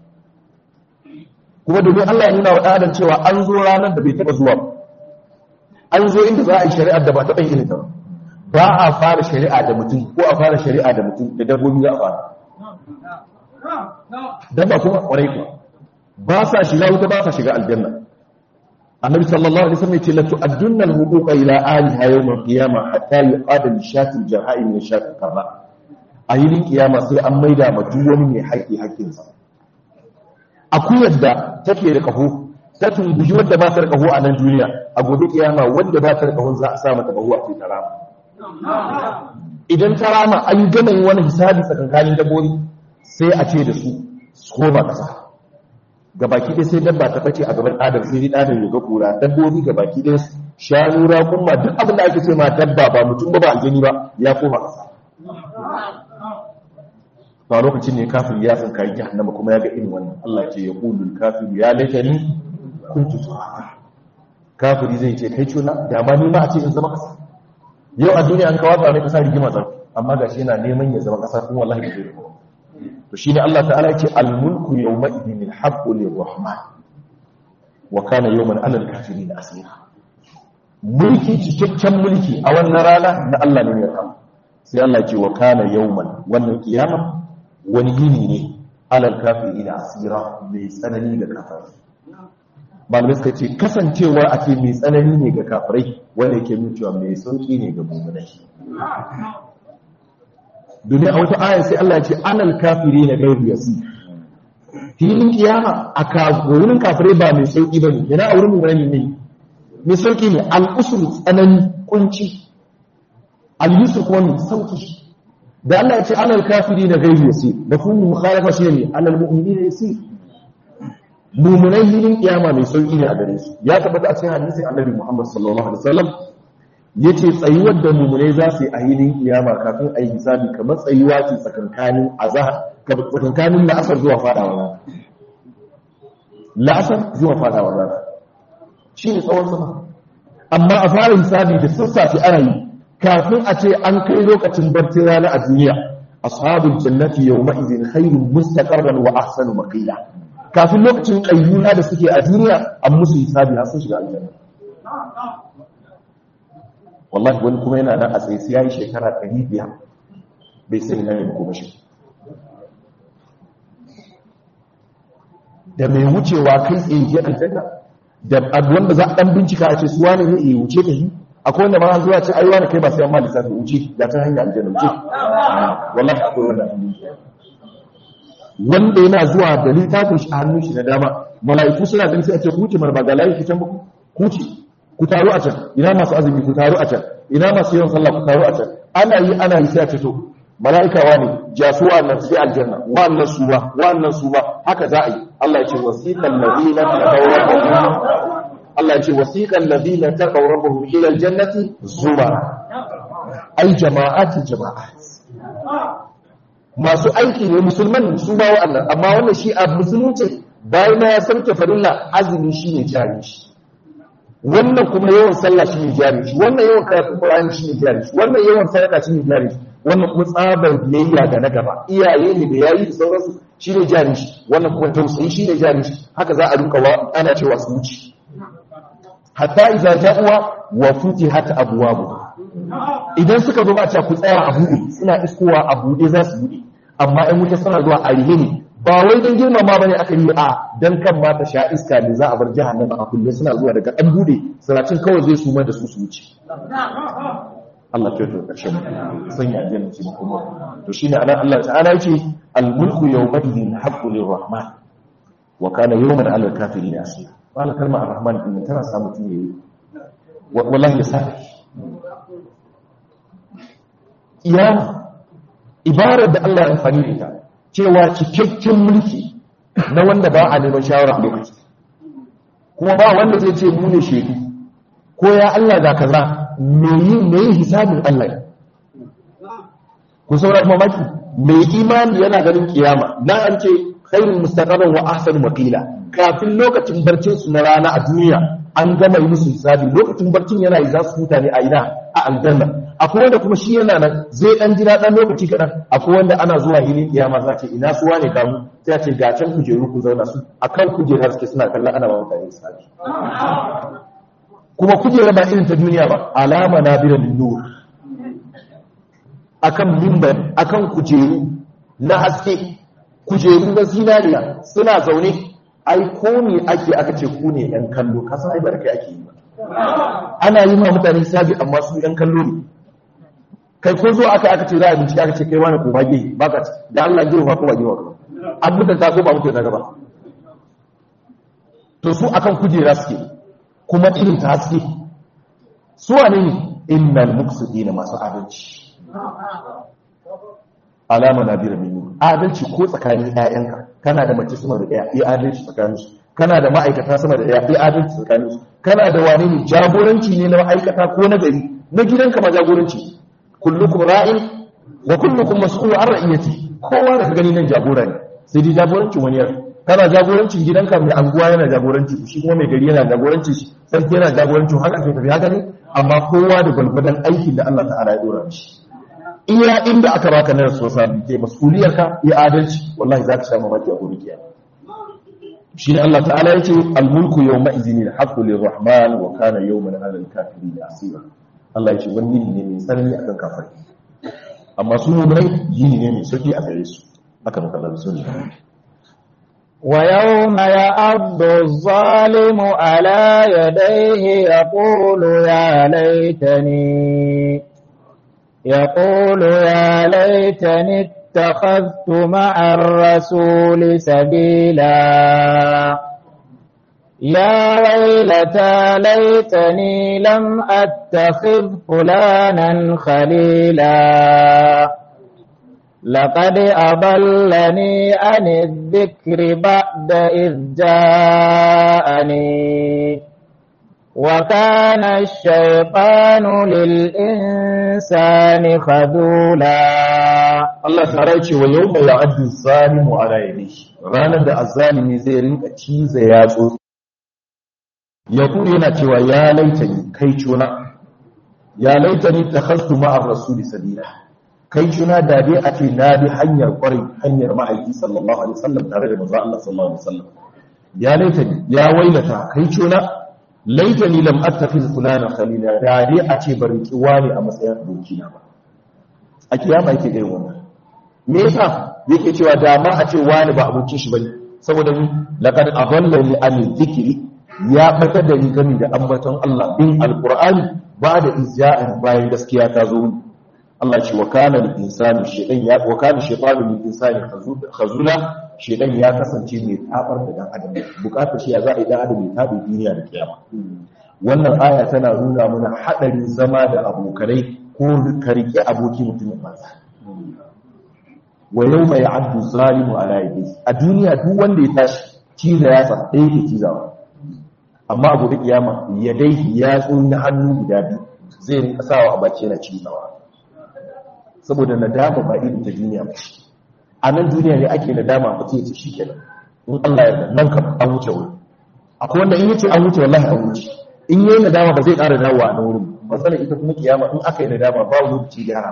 Speaker 1: kuma domin Allah ya nuna wa ɗan adam cewa an zo ranar da bai taɓa zuwa ba an zo inda za a yi shari'ar da ba taɓa yin ta ba a fara shari'a da mutum ko a fara shari'a da mutum da dabbobi za a fara dabba kuma ƙwarai kuwa ba sa shiga wuta ba sa shiga aljanna annabi sallallahu alaihi wasallam yace la tu'addunna al-huquqa ila ahliha yawm al-qiyamah hatta yuqada li shatil jarha'i min shatil qarra ayin kiyama sai an maida ma duk wani mai haƙi haƙin sa akuyar da take da kaho ta tumbuji wanda ba ta da kaho a nan duniya a gobe kiyama wanda ba ta da kaho za a sa mata kaho a cikin tarama idan tarama an gama yin wani hisabi tsakankanin dabbobi sai a ce da su su koma kasa gabaki ɗaya sai dabba ta ɓace a gaban adam sai dai adam ya ga kura dabbobi gabaki ɗaya shanu raƙumma duk abin da ake ce ma dabba ba mutum ba ba aljani ba ya koma ƙasa ba lokacin ne kafin ya san kayi jahannama kuma ya ga irin wannan Allah ce ya qulul kafir ya laitani kuntu turaba kafiri zai ce kai cuna da ma ni ma a ce in zama ƙasa yau a duniya an kawo mai ƙasa rigima tsar amma gashi yana neman ya zama ƙasa kuma wallahi bai zai to shine Allah ta'ala yake al-mulku yawma idhin al-haqqu lir-rahman wa kana yawman 'ala al-kafirin asira mulki cikakken mulki a wannan rana na Allah ne ya kama sai Allah ce wa kana yawman wannan kiyama wani yini ne 'ala al-kafirin asira mai tsanani ga kafirai malamai suka ce kasancewar a ce mai tsanani ne ga kafirai wanda yake nuna cewa mai sauki ne ga mu'minai domin a wata ayar sai Allah ce anal kafiri na gairu yasi filin kiyama a wurin kafirai ba mai sauki ba ne yana a wurin murani ne mai sauki ne al'usur tsanani kunci al'usur kuma mai sauki da Allah ya ce anal kafiri na gairu yasi da kuma mukhalafa shi ne anal mu'mini ne yasi mummunai filin kiyama mai sauki ne a gare su ya tabbata a cikin hadisi annabi Muhammad sallallahu alaihi wasallam ya ce tsayuwar da mummunai za su yi a hilin kiyama kafin a yi hisabi kamar tsayuwa ce tsakankanin azahar tsakankanin la'asar zuwa fadawa rana la'asar zuwa fadawa rana shi ne tsawon sama amma a fara hisabi da sassafe ana yi kafin a ce an kai lokacin barcin rana a duniya ashabul jannati yawma idhin khairun mustaqarran wa ahsanu maqila kafin lokacin qayyuna da suke a duniya an musu hisabi har sun shiga aljanna wallahi wani kuma yana nan a tsaye sai yayi shekara 500 bai sai nan ne kuma shi da mai wucewa kai tsaye ke aljanna da wanda za a dan bincika a ce su wani ne ya wuce ta yi akwai wanda ma zuwa ce ai wani kai ba sai amma lissafi wuce da ta hanyar aljanna wuce wallahi akwai wanda wanda yana zuwa da littafin shi a hannun shi na dama mala'iku suna ganin sai a ce ku wuce marba ga layi fitan ku wuce ku taru a can ina masu azumi ku taru a can ina masu yawan sallah ku taru a can ana yi ana yi sai a ce to mala'ika wani jasuwa nan sai aljanna wannan su ba wannan su ba haka za a yi Allah ya ce wasiqal ladina taqaw rabbahum Allah ya ce wasiqal ladina taqaw rabbahum ila aljannati zumara ai jama'ati jama'at masu aiki ne musulman sun ba wa'annan amma wannan shi a musulunci bayan ya sauke farilla azumi shi ne jari shi wannan kuma yawan sallah shi ne jari shi wannan yawan karatun qur'ani shi ne jari shi wannan yawan sadaka shi ne jari shi wannan kuma tsabar biyayya ga na gaba iyaye ne da yayi da sauransu shi ne jari shi wannan kuma tausayi shi ne jari shi haka za a rinka wa ana cewa su wuce hatta idza ja'uwa wa futihat abwabuha idan suka zo ba a ku tsaya a buɗe suna iskowa a buɗe za su buɗe amma in wuta suna zuwa a rihe ne ba wai don girmama ba ne aka yi a don kan mata sha iska ne za a bar jahannama a kulle suna zuwa daga ɗan buɗe sanacin kawai zai suma da su su wuce Allah ke to ƙarshen sanya aljanna ce kuma to shine anan Allah ta'ala yake al-mulku yawma idhin haqqu lir-rahman wa kana yawman 'ala al-kafirin asira wala kalma ar-rahman din tana samu tiye wallahi ya iyama ibarar da Allah ya amfani da ita cewa cikakken mulki na wanda ba a neman shawara a lokaci kuma ba wanda zai ce mu ne shedu ko ya Allah ga kaza me yi me yi hisabin Allah ku saura kuma maki mai imani yana ganin kiyama na an ce khairul mustaqaban wa ahsanu maqila kafin lokacin barcin su na rana a duniya an gama yi musu hisabi lokacin barcin yana yi za su huta ne a ina a aljanna akwai wanda kuma shi yana nan zai dan jira dan lokaci kadan akwai wanda ana zuwa hilin kiyama za ce ina suwa ne kamu sai a ce ga can kujeru ku zauna su akan kujerar suke suna kallon ana ba mutane hisabi kuma kujera ba irin ta duniya ba alama na biran nur akan mimbar akan kujeru na haske kujeru na zinariya suna zaune ai ko ne ake aka ce ku ne yan kallo kasan ai barkai ake yi ba ana yi ma mutane sabi amma su yan kallo ne kai ko zo aka aka ce za a bincike aka ce kai wani ko bage baka da Allah ya girma ko ba girma an mutunta ko ba mutunta gaba to su akan kujera suke kuma irin ta haske su wane ne innal muqsidina masu adalci alama na bira minu adalci ko tsakanin ƴaƴanka kana da mace sama da ɗaya yi adalci tsakanin su kana da ma'aikata sama da ɗaya yi adalci tsakanin su kana da wane ne jagoranci ne na ma'aikata ko na gari na gidanka ma jagoranci kullukum ra'in wa kullukum mas'ul an ra'iyati kowa da ka gani nan jagora ne sai dai jagorancin wani yar kana jagorancin gidanka mai anguwa yana jagoranci shi kuma mai gari yana jagoranci shi sarki yana jagorancin haka ke tafi haka ne amma kowa da gwalgwadon aikin da Allah ta'ala ya dora shi iya inda aka baka na responsibility mas'uliyar ka ya adalci wallahi zaka sha mamaki a gobe kiyama shi ne Allah ta'ala yace al-mulku yawma idhin al-haqqu lir-rahman wa kana yawman 'ala al-kafirin asira Allah yace wani ne mai tsanani akan kafiri amma su mu'minai yini ne mai sauki a gare su haka muka da sunna
Speaker 2: ويوم يعض الظالم على يديه يقول يا ليتني يقول يا ليتني اتخذت مع الرسول سبيلا يا ويلتى ليتني لم أتخذ فلانا خليلا لقد أضلني عن الذكر بعد إذ جاءني وكان الشيطان للإنسان خذولا
Speaker 1: Allah ta ce wa yau mai ya'addu zalimu ala yadi ranar da azzalimi zai rinka ciza yatsu ya kuma yana cewa ya laitani kai cuna ya laitani takhastu ma'ar rasuli sabila kai cuna da dai a ce na bi hanyar kwarai hanyar ma'aiki sallallahu alaihi wasallam tare da manzo Allah sallallahu alaihi wasallam ya laitani ya wailata kai cuna laitani lam attakhiz fulana khalila da dai a ce barin kiwa ne a matsayin abokina ba a kiyama yake ga wannan me yasa yake cewa da ma a ce wani ba abokin shi bane saboda ni laqad adallani an dhikri ya fata da ni gami da ambaton Allah bin alqur'ani ba da izja'in bayan gaskiya ta zo Allah ce wa kana lil insani shaytan ya wa kana shaytanu lil insani khazula shaytan ya kasance mai tabar da dan adam bukatar shi ya za a yi dan adam ya tabi duniya da kiyama wannan aya tana nuna mana hadarin zama da abokanai ko ka rike aboki mutumin banza wa yau mai abdu zalimu ala yadi a duniya duk wanda ya tashi ciza ya san ɗaya ke cizawa amma a gobe kiyama ya dai ya na hannu guda biyu zai rinka sawa a baki yana cizawa saboda nadama ba irin ta duniya ba a nan duniya ne ake nadama ba ce shi kenan in Allah ya yarda nan kam an wuce wuri akwai wanda in yace an wuce wallahi an wuce in yayi nadama ba zai ƙara dawowa a nan wurin matsalar ita kuma kiyama in aka yi nadama ba lokaci gyara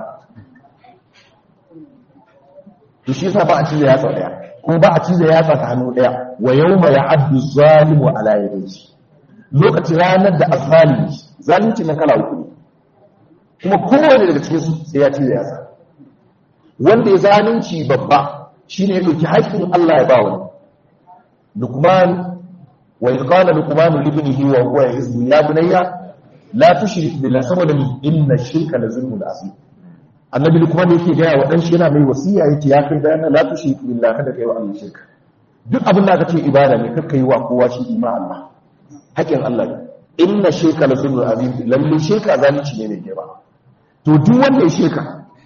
Speaker 1: to shi yasa ba a cize yatsa daya kuma ba a cize yatsa ta hannu daya wa yawma ya'addu zalimu ala yadihi lokacin ranar da azalimi zalunci na kala uku ne kuma kowane daga cikin su sai ya cize yatsa wanda ya zalunci babba shine ya dauki haƙƙin Allah ya ba wani Luqman wa qala Luqman li ibnihi wa huwa yazmu ya bunayya la tushrik billahi saboda inna shirka la zulmun azim annabi Luqman yake ga wa dan shi yana mai wasiya yake ya kai bayan la tushrik billahi kada kai wa Allah shirka duk abin da aka ce ibada ne kakkai wa kowa shi ima Allah haƙin Allah ne inna shirka la zulmun azim lalle shirka zalunci ne mai girma to duk wanda ya shirka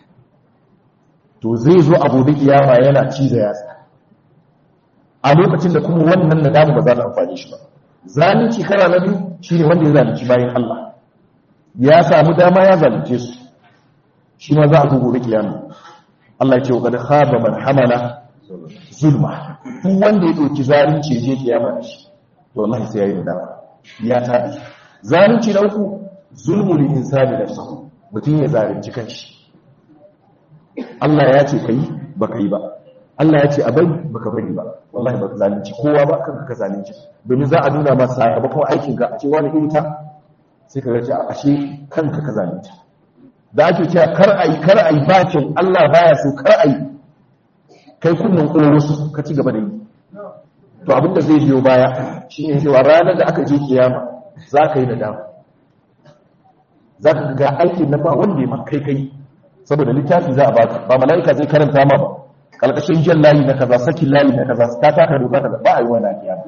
Speaker 1: to zai zo abu da kiyama yana ciza yatsa a lokacin da kuma wannan nadamu ba za ta amfani shi ba zalunci kara na biyu shine wanda ya zalunci bayan Allah ya samu dama ya zalunce su shi ma za a zo gobe kiyama Allah ya ce wa kad khaba man hamala zulma duk wanda ya dauki zalunci ya je kiyama da shi to wallahi sai yayi nadama ya tabi zalunci na uku zulmul insani nafsuhu mutum ya zalunci kanshi Allah ya ce kai baka yi ba Allah ya ce a bari baka bari ba wallahi baka zalunci kowa ba kanka ka zalunci domin za a nuna masa sakamakon aikin ka a ce wani irinta sai ka ga ashe kanka ka zalunta da ake cewa kar ayi kar ayi bakin Allah baya so kar ayi kai kunnan ƙoro su ka ci gaba da yi to abinda zai biyo baya shine cewa ranar da aka je kiyama za ka yi nadama za ka ga aikin na ba wanda ya kai kai saboda littafi za a baka ba mala'ika zai karanta ma ba kalkashin jan layi na kaza sakin layi na kaza ta taka doka kaza ba a yi wani kiyama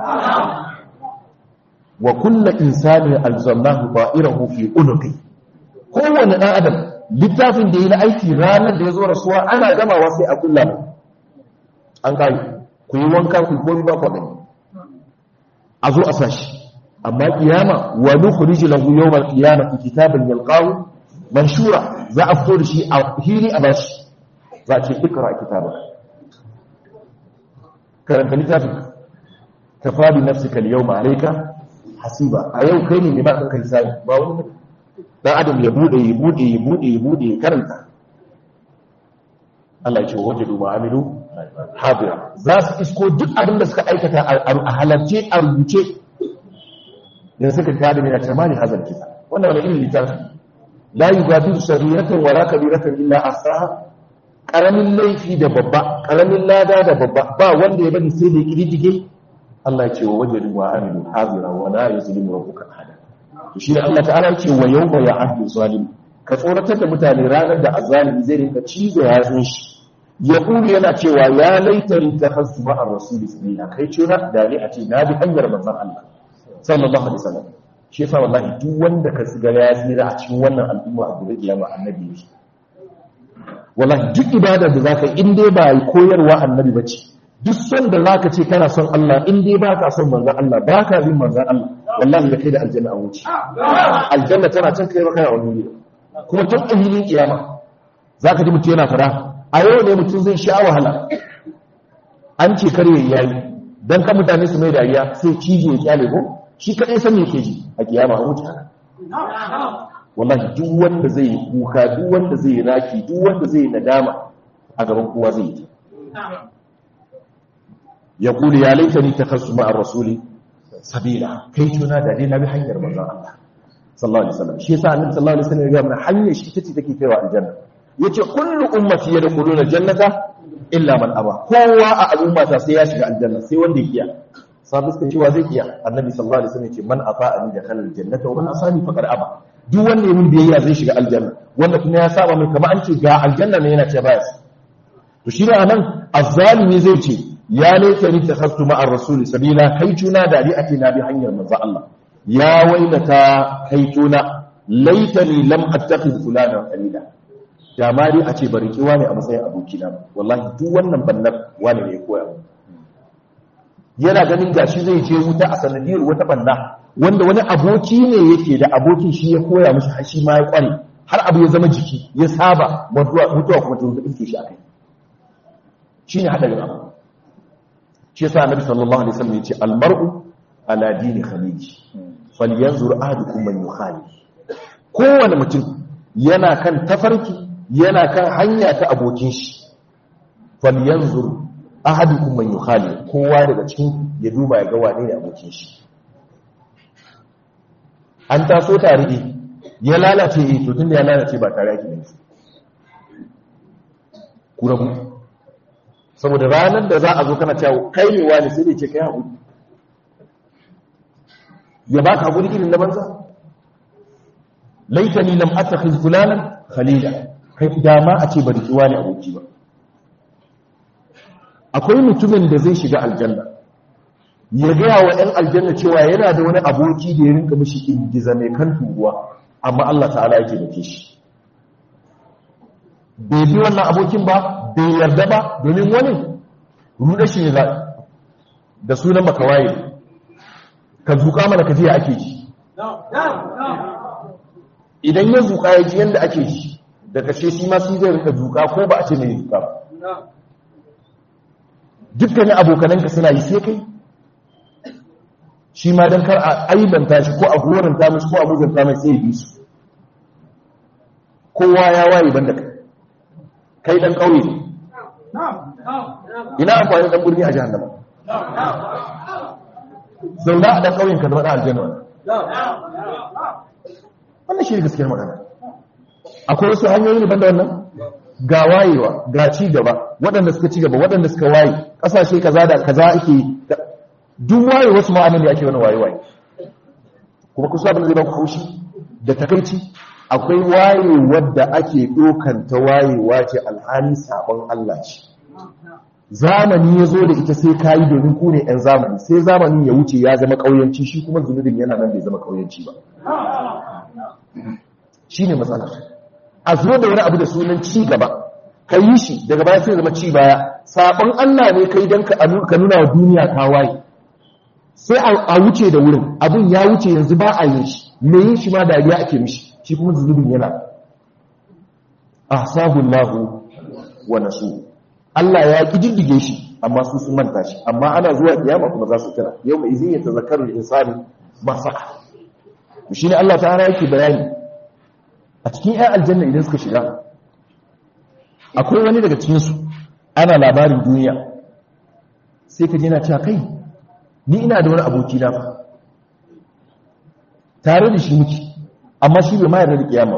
Speaker 1: wa kullu insani alzamnahu ba'irahu fi unuqi kowanne dan adam littafin da yi na aiki ranar da ya zo rasuwa ana gamawa sai a kulla an kai ku yi wanka ku gobi ba kwaɗani a zo a sashi amma kiyama wa nukhrij lahu yawm al-qiyamati kitaban yalqahu manshura za a fito da shi a hili a bashi za a ce ikra kitaba karanta littafin kafa bi nafsika al-yawma alayka hasiba a yau kai ne ba kanka hisabi ba wani dan adam ya bude ya bude ya bude ya bude ya karanta Allah ya ce wajadu ma'amilu hadira za su isko duk abin da suka aikata a halarce a rubuce da suka kada mai tamani hazar kisa wannan wani irin littafi la yugadiru sariyatan wala kabiratan illa asaha karamin laifi da babba karamin lada da babba ba wanda ya bani sai da kididdige Allah ya ce wa wajadu wa amilu hadira wa la yuzlimu rabbuka ahada to shi ne Allah ta'ala ya ce wa yawma ya'adu zalim ka tsoratar da mutane ranar da azalimi zai rinka cizo yatsun shi ya ƙuri yana cewa ya laitari ta hasu ma'ar rasuli sabila kai cuna da ne a ce na bi hanyar manzan Allah sallallahu alaihi wasallam shi yasa wallahi duk wanda ka tsiga ya tsira a cikin wannan al'umma a gobe kiyama annabi ne wallahi duk ibada da zaka in dai ba koyarwa annabi bace duk son da zaka ce kana son Allah in dai ba ka son manzan Allah ba ka bin manzan Allah wallahi da kai da aljanna a wuce aljanna tana can kai maka wani ne kuma tun a hilin kiyama zaka ji mutum yana fara a yau ne mutum zai sha wahala an ce karye yayi don kan mutane su mai dariya sai cije ya kyale ko shi kadai san me ke ji a kiyama a wuce wallahi duk wanda zai yi kuka duk wanda zai yi raki duk wanda zai yi nadama a gaban kowa zai yi ya kuli ya laita ni ta kasu ma'ar rasuli sabila kai tuna da dai na bi hanyar manzon Allah sallallahu alaihi wasallam shi yasa annabi sallallahu alaihi wasallam ya ga mana hanyar shi tace take kaiwa aljanna yace kullu ummati yadkhuluna jannata illa man aba kowa a al'ummata sai ya shiga aljanna sai wanda ya kiya sabu suka cewa zai kiya annabi sallallahu alaihi wasallam yace man ata'ani dakhala aljannata wa man asani faqad aba duk wanda ya mun biyayya zai shiga aljanna wanda kuma ya saba mai kamar an ce ga aljanna ne yana ce baya to shi ne anan azzalimi zai ce ya laita ni takhastu ma'ar rasul sabila kai tuna da ali ake na bi hanyar manzo Allah ya wailata kai tuna laitani lam attakhidh fulana qalila da ma dai a ce bari kiwa ne a matsayin abokina wallahi duk wannan bannan wani ne ya koya yana ganin gashi zai je wuta a sanadiyar wata banna wanda wani aboki ne yake da abokin shi ya koya mishi har shi ma ya kware har abu ya zama jiki ya saba mutuwa kuma ta zuwa shi akai shine hadarin abu shi yasa annabi sallallahu alaihi wasallam yace almar'u ala dini khaliji falyanzur ahadukum man yukhali kowane mutum yana kan tafarki yana kan hanya ta abokin shi falyanzur ahadukum man yukhali kowa daga cikin ya duba ya ga wane ne abokin shi an taso tare ne ya lalace eh to tunda ya lalace ba tare yake ne ku rabu saboda ranar da za a zo kana cewa kai ne wani sai dai ce kai haƙuri ya ba ka haƙuri irin na banza laitani lam attakhiz fulanan khalila kai dama a ce bari ki wani aboki ba akwai mutumin da zai shiga aljanna ya gaya wa 'yan aljanna cewa yana da wani aboki da ya rinka mishi ingiza mai kan turuwa amma Allah ta'ala yake da shi bai bi wannan abokin ba bai yarda ba domin wani ruɗa shi ne za da sunan makawaye ka zuƙa mana ka jiya ake ji idan ya zuƙa ya ji yadda ake ji da kashe shi ma su zai rinka zuƙa ko ba a ce mai zuƙa ba dukkanin abokananka suna yi sai kai shi ma don kar a aibanta shi ko a goranta mashi ko a muzanta mai sai yi su kowa ya waye banda kai kai dan kauye ne ina amfani dan birni a jahannama zauna a dan kauyen ka zama dan aljanna wannan shi ne gaskiyar magana akwai wasu hanyoyi ne banda wannan ga wayewa ga ci gaba waɗanda suka ci gaba waɗanda suka waye ƙasashe kaza da kaza ake duk waye wasu ma'anin da ake wani waye waye kuma kusa abin da zai ba ku haushi da takaici akwai waye wadda ake ɗokan ta wayewa ce alhali sabon Allah ce zamani ya zo da ita sai kayi domin ku ne 'yan zamani sai zamanin ya wuce ya zama ƙauyanci shi kuma zunubin yana nan bai zama ƙauyanci ba shi ne matsala a zo da wani abu da sunan ci gaba ka yi shi daga baya sai zama ci baya sabon Allah ne kai don ka nuna wa duniya ka waye sai a wuce da wurin abin ya wuce yanzu ba a yin shi me yin shi ma dariya ake mishi shi kuma zunubin yana ahsahun lahu wa nasu Allah ya kididdige shi amma su sun manta shi amma ana zuwa kiyama kuma za su kira yau mai izin ya tazakkaru insani ba saka shi ne Allah ta'ala yake bayani a cikin 'yan aljanna idan suka shiga akwai wani daga cikinsu ana labarin duniya sai ka jina cewa kai ni ina da wani aboki na tare da shi muke amma shi bai mayar da kiyama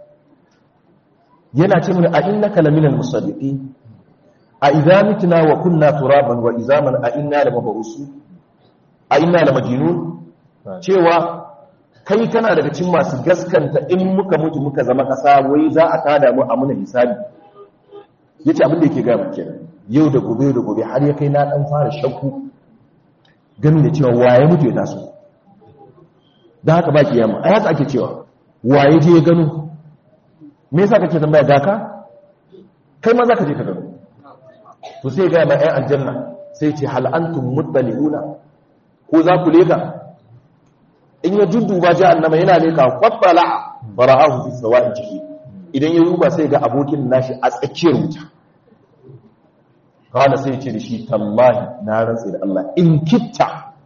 Speaker 1: yana ce mun a innaka laminal musaddiqin a idza mitna wa kunna turaban wa izaman a inna lamabrusu a inna lamajnun cewa kai kana daga cikin masu gaskanta in muka mutu muka zama kasa wai za a tada mu a muna hisabi yace abin da yake ga mu kenan yau da gobe da gobe har ya kai na dan fara shakku ganin da cewa waye mutu ya taso dan haka ba kiyama ai haka ake cewa waye je ya gano me yasa kake tambaya daka kai ma zaka je ka gano to sai ga ma ai aljanna sai ce hal antum muttali'una ko za ku leka in ya dudduba jahannama yana leka qabbala fara'ahu fi sawa'i jiki idan ya duba sai ga abokin nashi a tsakiyar wuta kawai sai ce da shi tallahi na rantsi da Allah in kitta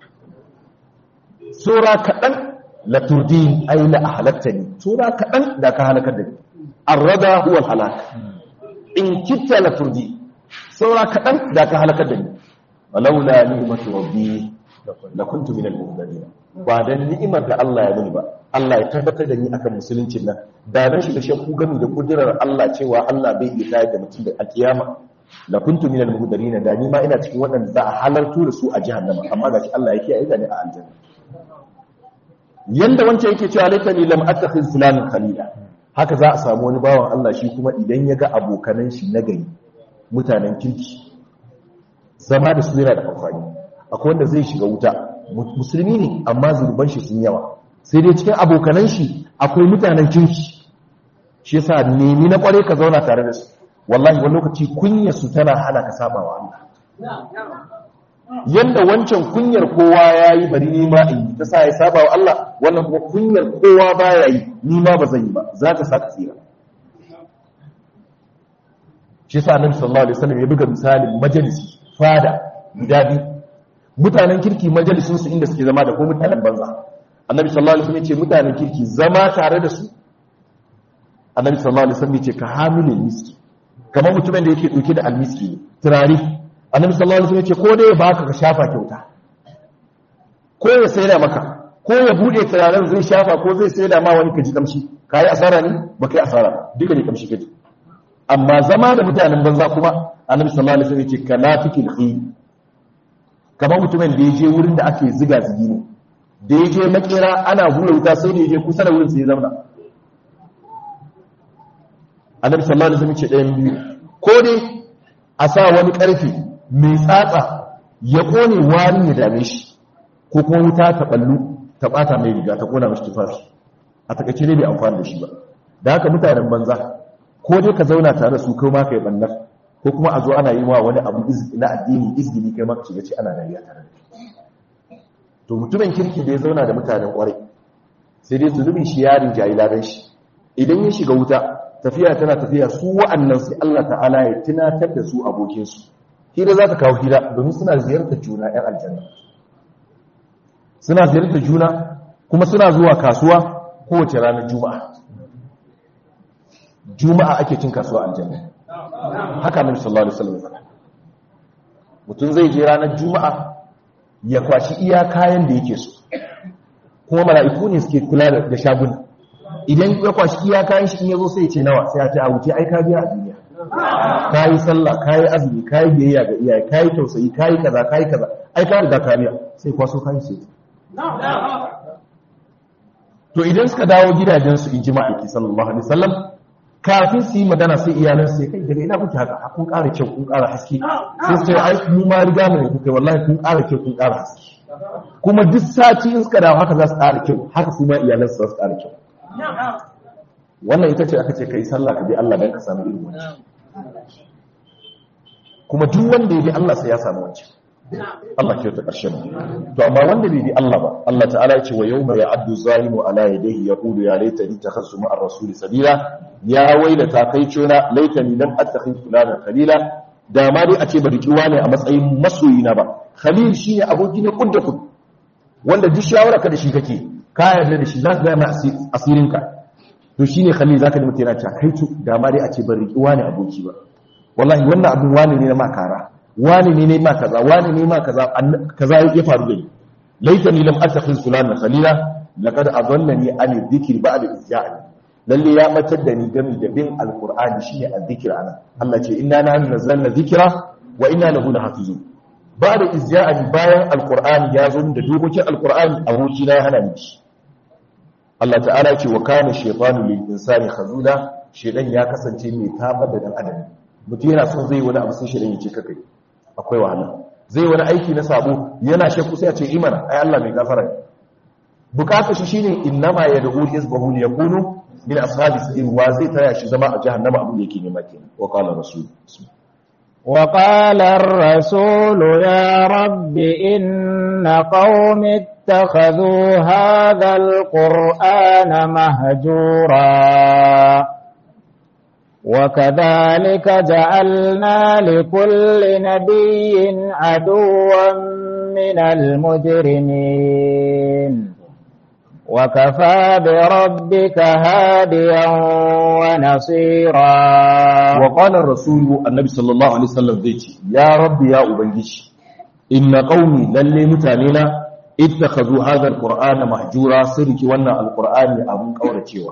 Speaker 1: sura kaɗan la turdin ai la ahlaktani sura kaɗan da ka halakar da ni arrada huwa halak in kitta la turdi sura kaɗan da ka halakar da ni walaula ni'matu rabbi la kuntu min al-muhtadin ba dan ni'imar da Allah ya muni ba Allah ya tabbatar da ni akan musuluncin nan da dan shi da shakku gami da kudirar Allah cewa Allah bai iya tayar da mutum da alkiyama la kuntu min al-muhtadin da ni ma ina cikin waɗanda za a halartu da su a jahannama amma gashi Allah ya kiyaye da ni a aljanna yanda wancan yake cewa laitani lam attakhiz fulanan khalila haka za a samu wani bawan Allah shi kuma idan ya ga abokanan shi na gari mutanen kirki zama da su yana da amfani akwai wanda zai shiga wuta musulmi ne amma zurban shi sun yawa sai dai cikin abokanan shi akwai mutanen kirki shi yasa nemi na kware ka zauna tare da su wallahi wani lokaci kunya su tana hana ka saba wa Allah yanda wancan kunyar kowa ya yi bari ni ma in yi ta sa ya saba wa Allah wannan kuma kunyar kowa ba ya yi ni ma ba zan yi ba za ta sa ka tsira shi sa annabi sallallahu alaihi wasallam ya buga misalin majalisi fada guda biyu mutanen kirki majalisun su inda suke zama da ko mutanen banza annabi sallallahu alaihi wasallam ya ce mutanen kirki zama tare da su annabi sallallahu alaihi wasallam ya ce ka hamilin miski kamar mutumin da yake dauke da almiski ne turare annabi sallallahu alaihi wasallam ya ce ko dai baka ka shafa kyauta ko ya saida maka ko ya bude turaren zai shafa ko zai saida ma wani kaji kamshi kai asara ne ba kai asara duka ne kamshi kaji amma zama da mutanen banza kuma annabi sallallahu alaihi wasallam ya ce kalafikil khayr kamar mutumin da ya je wurin da ake ziga zigi ne da ya je makera ana hura wuta sai da ya je kusa da wurin sai ya zauna annabi sallallahu alaihi wasallam ce ɗayan biyu ko dai a sa wani ƙarfe mai tsatsa ya kone wani ya dame shi ko kuma wuta ta ballu ta bata mai riga ta kona mashi tufafi a takaice ne bai amfani da shi ba da haka mutanen banza ko dai ka zauna tare da su kai ma kai bannar ko kuma a zo ana yi wa wani abu na addini izgini kai maka shiga ce ana dariya tare da to mutumin kirki da ya zauna da mutanen kwarai sai dai zunubin shi yarin jahilaran shi idan ya shiga wuta tafiya tana tafiya su wa'annan sai Allah ta'ala ya tunatar da su abokinsu hira za ta kawo hira domin suna ziyartar juna 'yan aljanna suna ziyartar juna kuma suna zuwa kasuwa kowace ranar juma'a juma'a ake cin kasuwa aljanna haka nabi sallallahu alaihi wasallam faɗa mutum zai je ranar juma'a ya kwashi iya kayan da yake so kuma mala'iku ne suke kula da shaguna idan ya kwashi iya kayan shi in yazo sai ya ce nawa sai ya ce a wuce ai ka biya a duniya kayi sallah kayi azumi kayi biyayya ga iyaye kayi tausayi kayi kaza kayi kaza ai ka riga ka biya sai kwaso kayan sai to idan suka dawo gidajensu in ji ma'aiki sallallahu alaihi wasallam kafin su yi magana sai iyalan sai kai daga ina kuke haka kun ƙara kyau kun ƙara haske sai su ce ai mu ma riga mu ne kuka wallahi kun ƙara kyau kun ƙara haske kuma duk sati in suka dawo haka za su ƙara kyau haka su ma iyalan su za su ƙara kyau wannan ita ce aka ce kai sallah ka bi Allah dan ka samu irin wancan kuma duk wanda ya bi Allah sai ya samu wancan Allah ke ta ƙarshen to amma wanda bai bi Allah ba Allah ta'ala ya ce wa yawma ya'addu zalimu ala yadayhi yaqulu ya laitani takhassu ma'ar rasuli sabila ya wailata kai cona laitani lam attakhidh fulana khalila da ma dai a ce ba rikiwa ne a matsayin masoyi na ba khalil shine aboki ne kudda kud wanda duk shawara ka da shi kake ka yarda da shi za ka ga mai asirin ka to shine khalil zaka da mutuna ta kai to da ma dai a ce ba rikiwa ne aboki ba wallahi wannan abin wani ne na makara wani ne ne ma kaza wani ne ma kaza kaza ya faru da ni laitani lam attakhiz fulana khalila laqad adallani an dhikri ba'da izja'ani lalle ya matar da ni gami da bin alqur'ani shine azzikir ana Allah ce inna nahnu nazzalna dhikra wa inna lahu lahafizun ba'da izja'ani bayan alqur'ani ya zo da dokokin alqur'ani aboki na ya hana ni shi Allah ta'ala ce wa kana shaytanu lil insani khazula shedan ya kasance mai tabar da dan adam mutum yana son zai wani abu sai shedan ya ce kakai akwai wahala zai wani aiki na sabo yana shakku sai a ce imana ai Allah mai gafara ne bukata shi shine innama yad'u hizbahu liyakunu min ashabi sa'ir wa zai taya shi zama a jahannama abin da yake nema kenan wa qala rasul
Speaker 2: وقال الرسول يا رب إن قوم اتخذوا هذا القرآن مهجورا وكذلك جعلنا لكل نبي عدوا من المجرمين وكفى بربك هاديا ونصيرا
Speaker 1: وقال الرسول النبي صلى الله عليه وسلم ذيتي يا رب يا أبنجيش إن قومي للي متانينا اتخذوا هذا القرآن محجورا سرك وانا القرآن أبو قورة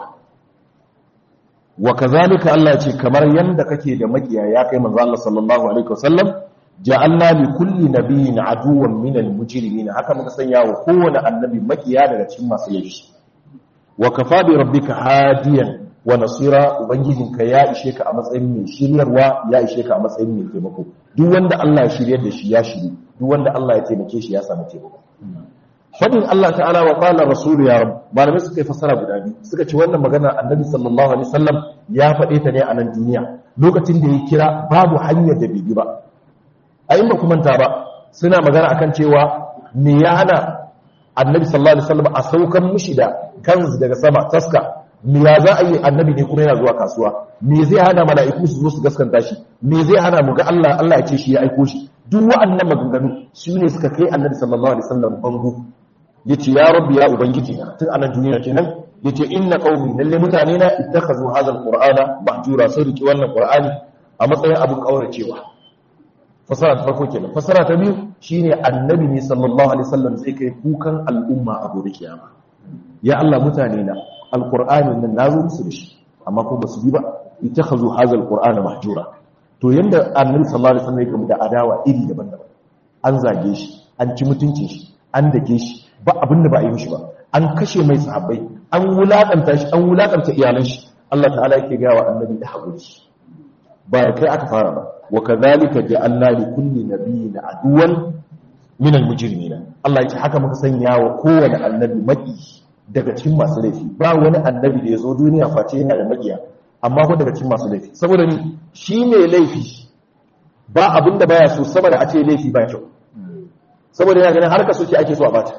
Speaker 1: wa kazalika Allah ce kamar yanda kake da makiya ya kai manzo Allah sallallahu alaihi wasallam ja'alna li kulli nabiyyin aduwwan min al-mujrimin haka muka sanya wa kowane annabi makiya daga cikin masu laifi wa kafa bi rabbika hadiyan wa nasira ubangijinka ya ishe ka a matsayin mai shiryarwa ya ishe ka a matsayin mai taimako duk wanda Allah ya shiryar da shi ya shiri duk wanda Allah ya taimake shi ya samu taimako fadin Allah ta'ala wa qala rasul ya rab malamai suka yi fasara guda biyu suka ce wannan magana annabi sallallahu alaihi wasallam ya faɗe ta ne a nan duniya lokacin da ya kira babu hanyar da bibi ba a yin ba kuma ta ba suna magana akan cewa me ya hana annabi sallallahu alaihi wasallam a saukan mushi da kanzu daga sama taska me ya za a yi annabi ne kuma yana zuwa kasuwa me zai hana mala'iku su zo su gaskanta shi me zai hana mu ga Allah Allah ya ce shi ya aiko shi duk wa'annan maganganu su ne suka kai annabi sallallahu alaihi wasallam bango yace ya rabbi ya ubangiji na tun anan duniya kenan yace inna qaumi lalle mutane na ittakhazu hadha alqur'ana mahjura sai riki wannan qur'ani a matsayin abin kauracewa fasara ta farko kenan fasara ta biyu shine annabi ne sallallahu alaihi wasallam zai kai kukan al'umma a gobe kiyama ya Allah mutane na alqur'ani nan nazo musu da shi amma ko basu bi ba ittakhazu hadha alqur'ana mahjura to yanda annabi sallallahu alaihi wasallam ya gamu da adawa iri daban-daban an zage shi an ci mutuncin shi an dake shi ba abin da ba a yi mishi ba an kashe mai sahabbai an wulakanta shi an wulakanta iyalan shi Allah ta'ala yake ga wa annabi da haƙuri ba da kai aka fara ba wa kadhalika ja'alna li kulli nabiyyin aduwan min al-mujrimin Allah ya ce haka muka sanya wa kowane annabi maki daga cikin masu laifi ba wani annabi da ya zo duniya face yana da makiya amma ko daga cikin masu laifi saboda ni shi ne laifi ba abin da baya so saboda a ce laifi ba kyau saboda yana ganin harka soke ake so a bata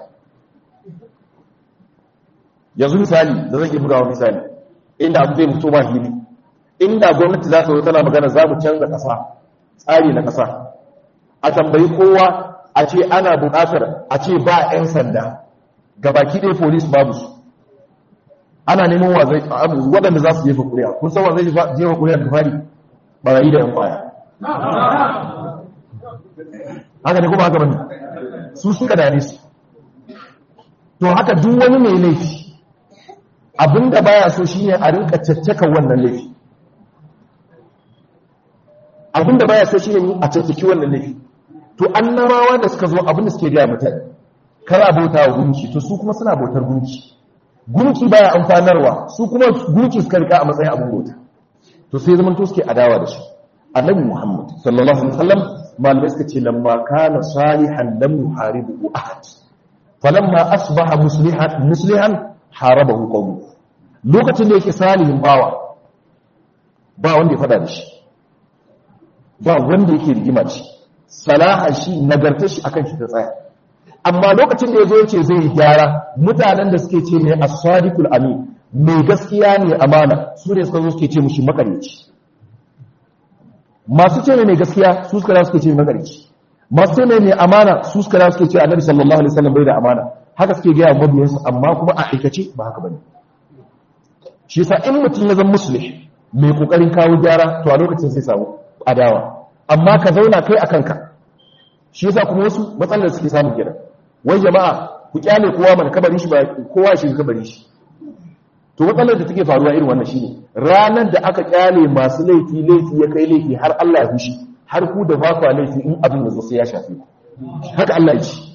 Speaker 1: yanzu misali da zan iya bugawa misali inda abu zai mutu ba hili inda gwamnati za ta zo tana magana za mu canza ƙasa tsari na ƙasa a tambayi kowa a ce ana buƙatar a ce ba 'yan sanda gabaki ɗaya polis babu su ana neman waɗanda za su jefa kuri'a kun san wa zai jefa kuri'a da fari ɓarayi da 'yan kwaya haka ne kuma haka bane su suka dane su to haka duk wani mai laifi abinda baya so shine a rinka caccaka wannan laifi abinda baya so shine a caccaki wannan laifi to annabawa da suka zo abinda suke gaya mutane kana bauta wa gunki to su kuma suna bautar gunki gunki baya amfanarwa su kuma gunki suka rika a matsayin abin bauta to sai zaman to suke adawa da shi annabi muhammad sallallahu alaihi wasallam malamai suka ce lamma kana salihan lam yuharibu ahad falamma asbaha muslihan muslihan harabahu qawmu lokacin da yake salihin bawa ba wanda ya fada da shi ba wanda yake rigima ce salaha shi nagartar shi akan shi ta tsaya amma lokacin da yazo yace zai gyara mutanen da suke ce ne as-sadiqul amin mai gaskiya ne amana su ne suka zo suke ce mushi makarici masu ce mai gaskiya su suka suke ce makarici masu ce mai amana su suka suke ce annabi sallallahu alaihi wasallam bai da amana haka suke gaya mabiyansu amma kuma a aikace ba haka bane shi yasa in mutum ya zama musulmi mai kokarin kawo gyara to a lokacin sai samu adawa amma ka zauna kai akan ka shi yasa kuma wasu matsalar suke samu kira wai jama'a ku kyale kowa mana kabarin shi ba kowa shi kabarin shi to matsalar da take faruwa irin wannan shine ranar da aka kyale masu laifi laifi ya kai laifi har Allah ya fushi har ku da ba ku laifi in abin da zo sai ya shafe ku haka Allah ya ce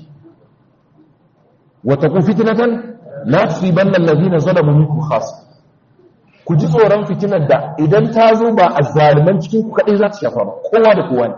Speaker 1: وتكون فتنة لا تصيبن الذين ظلموا منكم خاصة ku ji tsoron fitinar da idan ta zo ba a zaliman cikin ku kaɗai za ta shafa ba kowa da kowa ne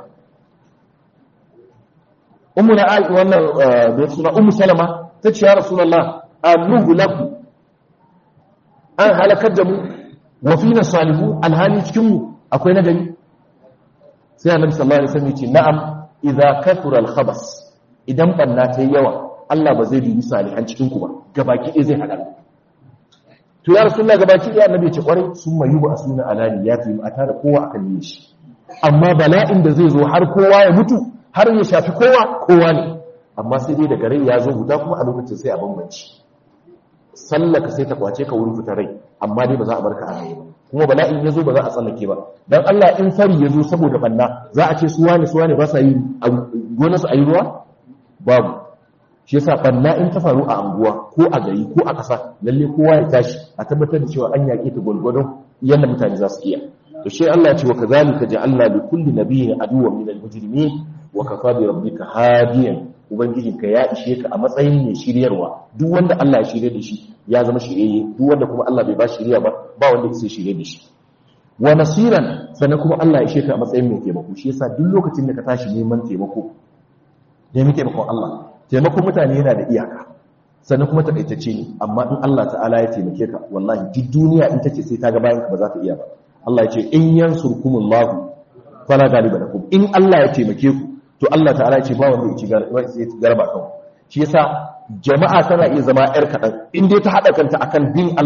Speaker 1: umu na aiki wannan da suna umu salama ta ce ya rasulallah annuhu laku an halakar da mu wa fina salihu alhali cikin mu akwai nagari sai annabi sallallahu alaihi wasallam ya ce na'am idza kathura al-khabas idan banna ta yi yawa Allah ba zai dubi salihan cikin ku ba gabaki ɗaya zai haɗa to ya rasulullah gabaki ɗaya annabi ya ce kwarai sun mayu ba asuna alani ya fi a tare kowa akan yin shi amma bala'in da zai zo har kowa ya mutu har ya shafi kowa kowa ne amma sai dai daga rai ya zo guda kuma a lokacin sai a bambanci sallaka sai ta kwace ka wurin fitar rai amma dai ba za a barka a rai ba kuma bala'in ya zo ba za a tsallake ba dan Allah in fari ya zo saboda banna za a ce su wane su wane ba sa yi gonarsu a yi ruwa babu shi yasa banna in ta faru a anguwa ko a gari ko a ƙasa lalle kowa ya tashi a tabbatar da cewa an yaƙe ta gwargwadon yadda mutane za su iya to shi Allah ya ce wa kazalika ja'alna li kulli nabiyyin aduwwan min al-mujrimin wa kafa bi rabbika hadiyan ubangijinka ya ishe ka a matsayin mai shiryarwa duk wanda Allah ya shirye da shi ya zama shiryayye duk wanda kuma Allah bai ba shiriya ba ba wanda yake shirye da shi wa nasiran sannan kuma Allah ya ishe ka a matsayin mai taimako shi yasa duk lokacin da ka tashi neman taimako neman taimakon Allah taimakon mutane yana da iyaka sannan kuma takaitacce ne amma in Allah ta'ala ya taimake ka wallahi duk duniya in tace sai ta ga bayan ka ba za ta iya ba Allah ya ce in yansurkumullahu fala galiba lakum in Allah ya taimake ku to Allah ta'ala ya ce ba wanda ya ci garba kan shi yasa jama'a tana iya zama yar kadan in dai ta hada kanta akan bin Allah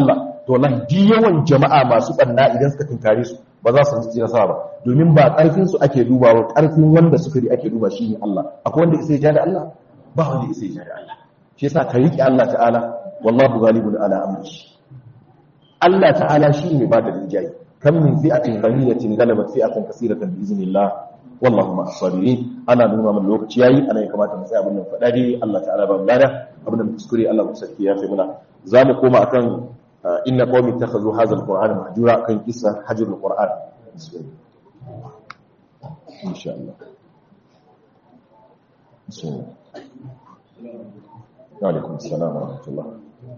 Speaker 1: to wallahi duk yawan jama'a masu banna idan suka tunkare su ba za su ci nasara ba domin ba karfin su ake dubawa karfin wanda suka yi ake duba shine Allah akwai wanda isa ya da Allah ba wanda isa ya da Allah shi yasa ka riƙe Allah ta'ala wallahu ghalibun ala amrihi Allah ta'ala shine ba da rinjayi kam min fi'atin ghaniyatin galabat fi'atan kaseeratan bi iznillah wallahu ma as-sabirin ana nuna mana lokaci yayi ana ya kamata mu tsaya abin nan fada dai Allah ta'ala ba mu lada abin da mu kuskure Allah mu sarki ya fi muna zamu koma akan inna qaumi takhazu hadha al-qur'ana mahjura akan kissa hajrul qur'an insha Allah bismillah wa alaikum assalam wa rahmatullah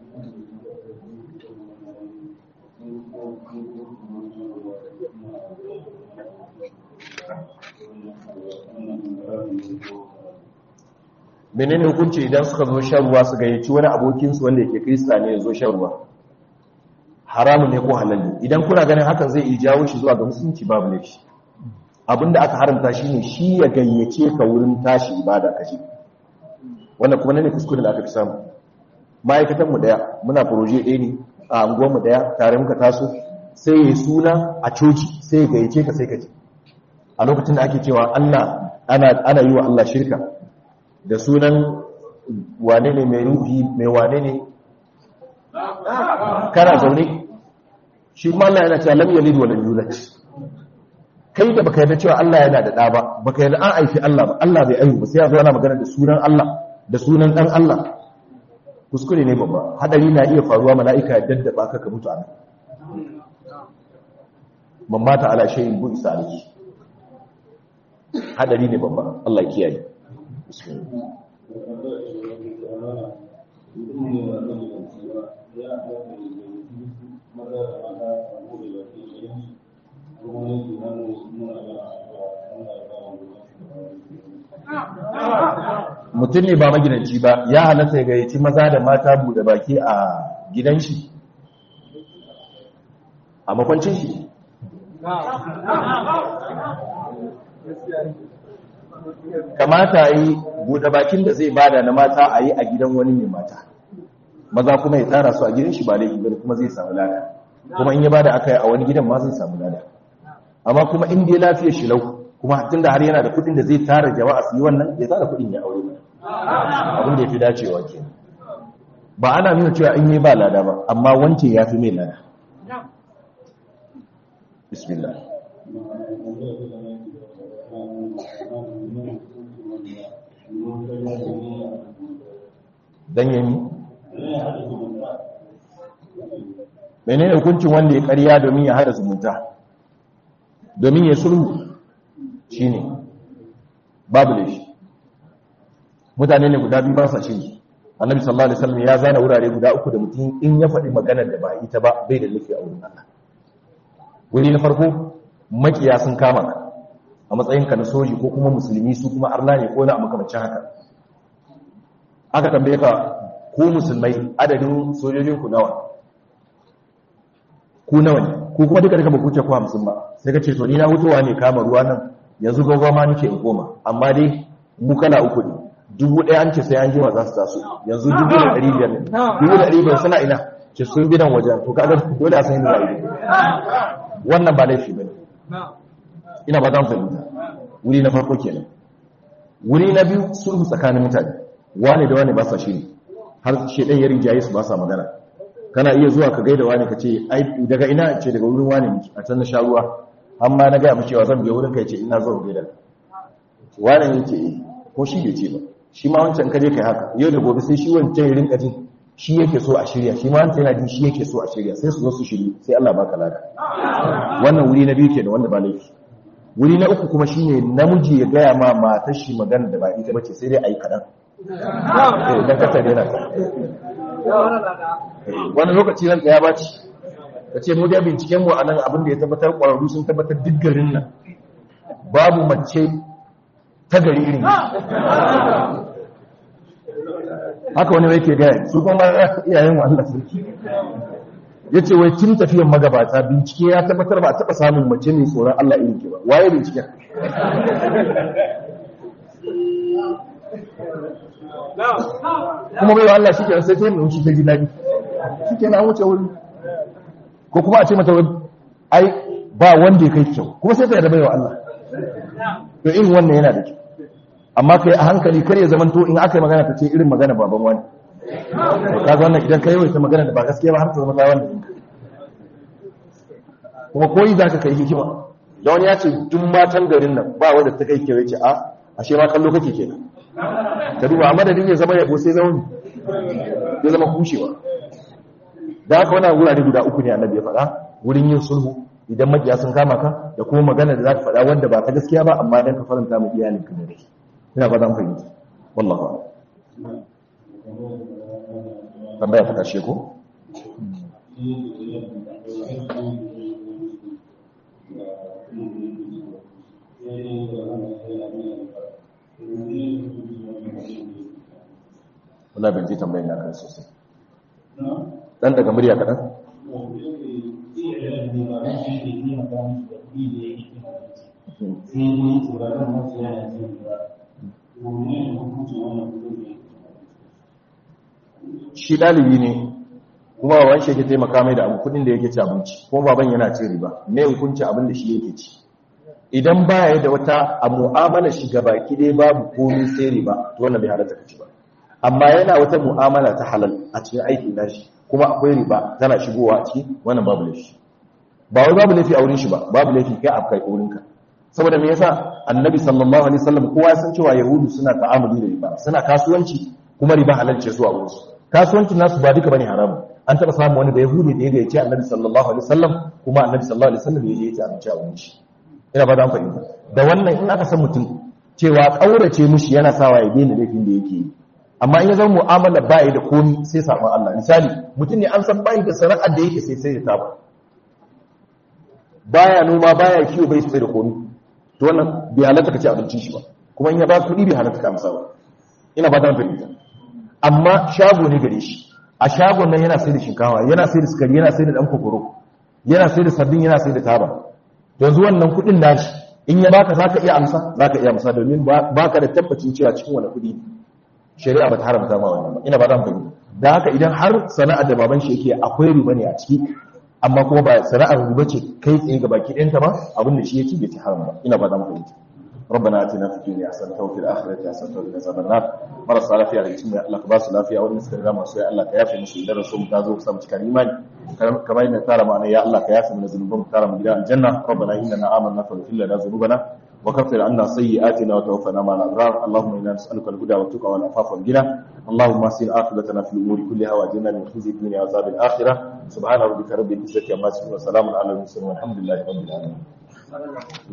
Speaker 1: menene hukunci idan suka zo shan ruwa su gayyaci wani abokinsu wanda yake krista ne ya zo shan ruwa haramun ne ko halal ne idan kuna ganin hakan zai iya jawo shi zuwa ga musulunci babu ne shi abinda aka haramta shi ne shi ya gayyace ka wurin tashi ibada kaje wannan kuma ne kuskure da aka fi samu ma'aikatan mu daya muna proje ɗaya ne a anguwar mu daya tare muka taso sai ya suna a coci sai ya gayyace ka sai ka je a lokacin da ake cewa Allah ana ana yi wa Allah shirka da sunan wane ne mai ruhi mai wane ne kana zaune shi kuma Allah yana cewa lam yalid wa lam yulad kai da baka yarda cewa Allah yana da da ba baka yarda an aifi Allah ba Allah bai aihu ba sai ya zo ana magana da sunan Allah da sunan dan Allah kuskure ne babba hadari na iya faruwa mala'ika ya daddaba ka ka mutu anan mamata ala shay'in bu isa alayhi hadari ne babba Allah ya kiyaye mutum ne ba magidanci ba ya halatta ya gayyaci maza da mata bude baki a gidan shi a makwancin shi kamata yi buɗe bakin da zai bada na mata a yi a gidan wani mai mata maza kuma ya tsara su a gidan shi ba laifi bane kuma zai samu lada kuma in ya bada aka yi a wani gidan ma zai samu lada amma kuma in dai lafiyar shi lau kuma tun da har yana da kuɗin da zai tara jama'a su yi wannan ya tara kuɗin ya aure abin da ya fi dacewa ke ba ana nuna cewa in yi ba lada ba amma wancan ya fi mai lada bismillah dan yami menene hukuncin wanda ya karya domin ya hada zumunta domin ya sulhu shine babu da shi mutane ne guda biyu ba sa shiri annabi sallallahu alaihi wasallam ya zana wurare guda uku da mutum in ya faɗi maganar da ba ita ba bai da nufi a wurin Allah wuri na farko makiya sun kama ka a matsayinka na soji ko kuma musulmi su kuma arna ne ko na a makamacin haka aka tambaye ka ku musulmai adadin sojojin ku nawa ku nawa ne ku kuma duka duka ba ku ce ku hamsin ba sai ka ce to ni na hutowa ne kama ruwa nan yanzu gogo ma nake in koma amma dai mu kala uku ne dubu ɗaya an ce sai an jima za su taso yanzu dubu da ɗari biyar ne dubu da ɗari biyar suna ina ce sun bidan wajen to kaga dole a san yadda za a yi wannan ba laifi ba ne ina ba za mu fahimta wuri na farko kenan wuri na biyu sulhu tsakanin mutane wane da wane ba sa shiri har shedan ya rinjaye su ba sa magana kana iya zuwa ka gaida wane ka ce ai daga ina ce daga wurin wane ne a can na sha ruwa amma na gaya mu cewa zan biya wurin kai ce ina zo gaida wane ne ce eh ko shi bai ce ba shi ma wancan ka je kai haka yau da gobe sai shi wancan ya rinka jin shi yake so a shirya shi ma wancan yana jin shi yake so a shirya sai su zo su shiri sai Allah baka lada wannan wuri na biyu kenan wanda ba laifi wuri na uku kuma shine namiji ya gaya ma matar shi magana da ba ita bace sai dai ayi kadan eh dan kasa dai na wani lokaci nan ya baci kace mu da binciken mu anan abin da ya tabbatar kwararru sun tabbatar duk garin nan babu mace ta gari irin haka wani yake gaya su kuma iyayen wa Allah sarki ya ce wai tun tafiyan magabata bincike ya tabbatar ba a taɓa samun mace mai tsoron Allah irin ke ba waye binciken kuma bai wa Allah shi ke sai sai mun shi ta ji daɗi shi ke na wuce wuri ko kuma a ce mata ai ba wanda ya kai kyau kuma sai ta yarda bai wa Allah to in wannan yana da kyau amma kai a hankali kar ya zamanto in aka yi magana ta ce irin magana baban wani ka ga wannan idan ka yi wata magana da ba gaskiya ba har ta zama ta wanda kuma koyi za ka kai hikima da wani ya ce duk matan garin nan ba wanda ta kai kewaye ce a ashe ma kallo kake kenan ka duba a madadin ya zama yabo sai zama ya zama kushewa da haka wannan wurare guda uku ne annabi ya faɗa wurin yin sulhu idan makiya sun kama ka da kuma magana da za ka faɗa wanda ba ta gaskiya ba amma dan ka faranta mu iyalin ka da rai ina ba zan fahimta wallahi tambaya ta kashe ko wala ban ji tambayar na kan sosai dan daga murya kaɗan shi ɗalibi ne kuma baban shi yake taimaka mai da abu kudin da yake ci abinci kuma baban yana ci riba me hukunci abin da shi yake ci idan baya da wata a mu'amala shi gabaki dai babu komai sai riba to wannan bai halatta kaci ba amma yana wata mu'amala ta halal a cikin aikin nashi kuma akwai riba tana shigowa a ciki wannan babu laifi ba wai babu laifi a wurin shi ba babu laifi kai a kai wurin ka saboda me yasa annabi sallallahu alaihi wasallam kowa san cewa yahudu suna ta'amuli da riba suna kasuwanci kuma riba halal ce zuwa wurin su kasuwancin nasu ba duka bane haramu an taba samu wani da yahudi da ya ga yace annabi sallallahu alaihi wasallam kuma annabi sallallahu alaihi wasallam ya je ya ci abinci a wurin shi ina ba da an fahimta da wannan in aka san mutum cewa kaurace mushi yana sawa ya daina laifin da yake yi amma in ya zama mu'amala ba yi da komi sai sabon Allah misali mutum ne an san bayi da sana'ar da yake sai sai da taba baya noma baya kiwo bai sai da komi to wannan bai halatta ka ci abincin shi ba kuma in ya ba kuɗi bai halatta ka amsa ba ina ba ta fahimta amma shago ne gare shi a shagon nan yana sai da shinkawa yana sai da sukari yana sai da dan kokoro yana sai da sabbin yana sai da taba yanzu wannan kuɗin nashi in ya baka zaka iya amsa zaka iya amsa domin baka da tabbacin cewa cikin wani kuɗi shari'a ba ta haramta ma wannan ba ina ba zan fahimta da haka idan har sana'ar da baban shi yake akwai riba ne a ciki amma kuma ba sana'ar riba ce kai tsaye ga baki ɗayanta ba abin da shi yake bai ci haram ba ina ba zan fahimta ربنا اتنا في الدنيا حسنه وفي الاخره حسنه وقنا عذاب النار marasa lafiya da cikin Allah ka ba su lafiya wanda suka riga masu ya Allah ka yafe musu idan rasul ta zo samu cikin imani kamar yadda tara mu ya Allah ka yafe mana zunuban tara mu gidan aljanna rabbana innana amanna faghfir lana dhunubana wa kaffir anna sayyi'atina wa tawaffana ma'al abrar allahumma inna nas'aluka al-huda wa tuqa wal afafa wal ghina allahumma asil aqibatana fil umuri kulliha wa ajirna min khizyi dunya wa azab al-akhirah subhana rabbika rabbil izzati amma yasifun wa salamun ala al-mursalin walhamdulillahi rabbil alamin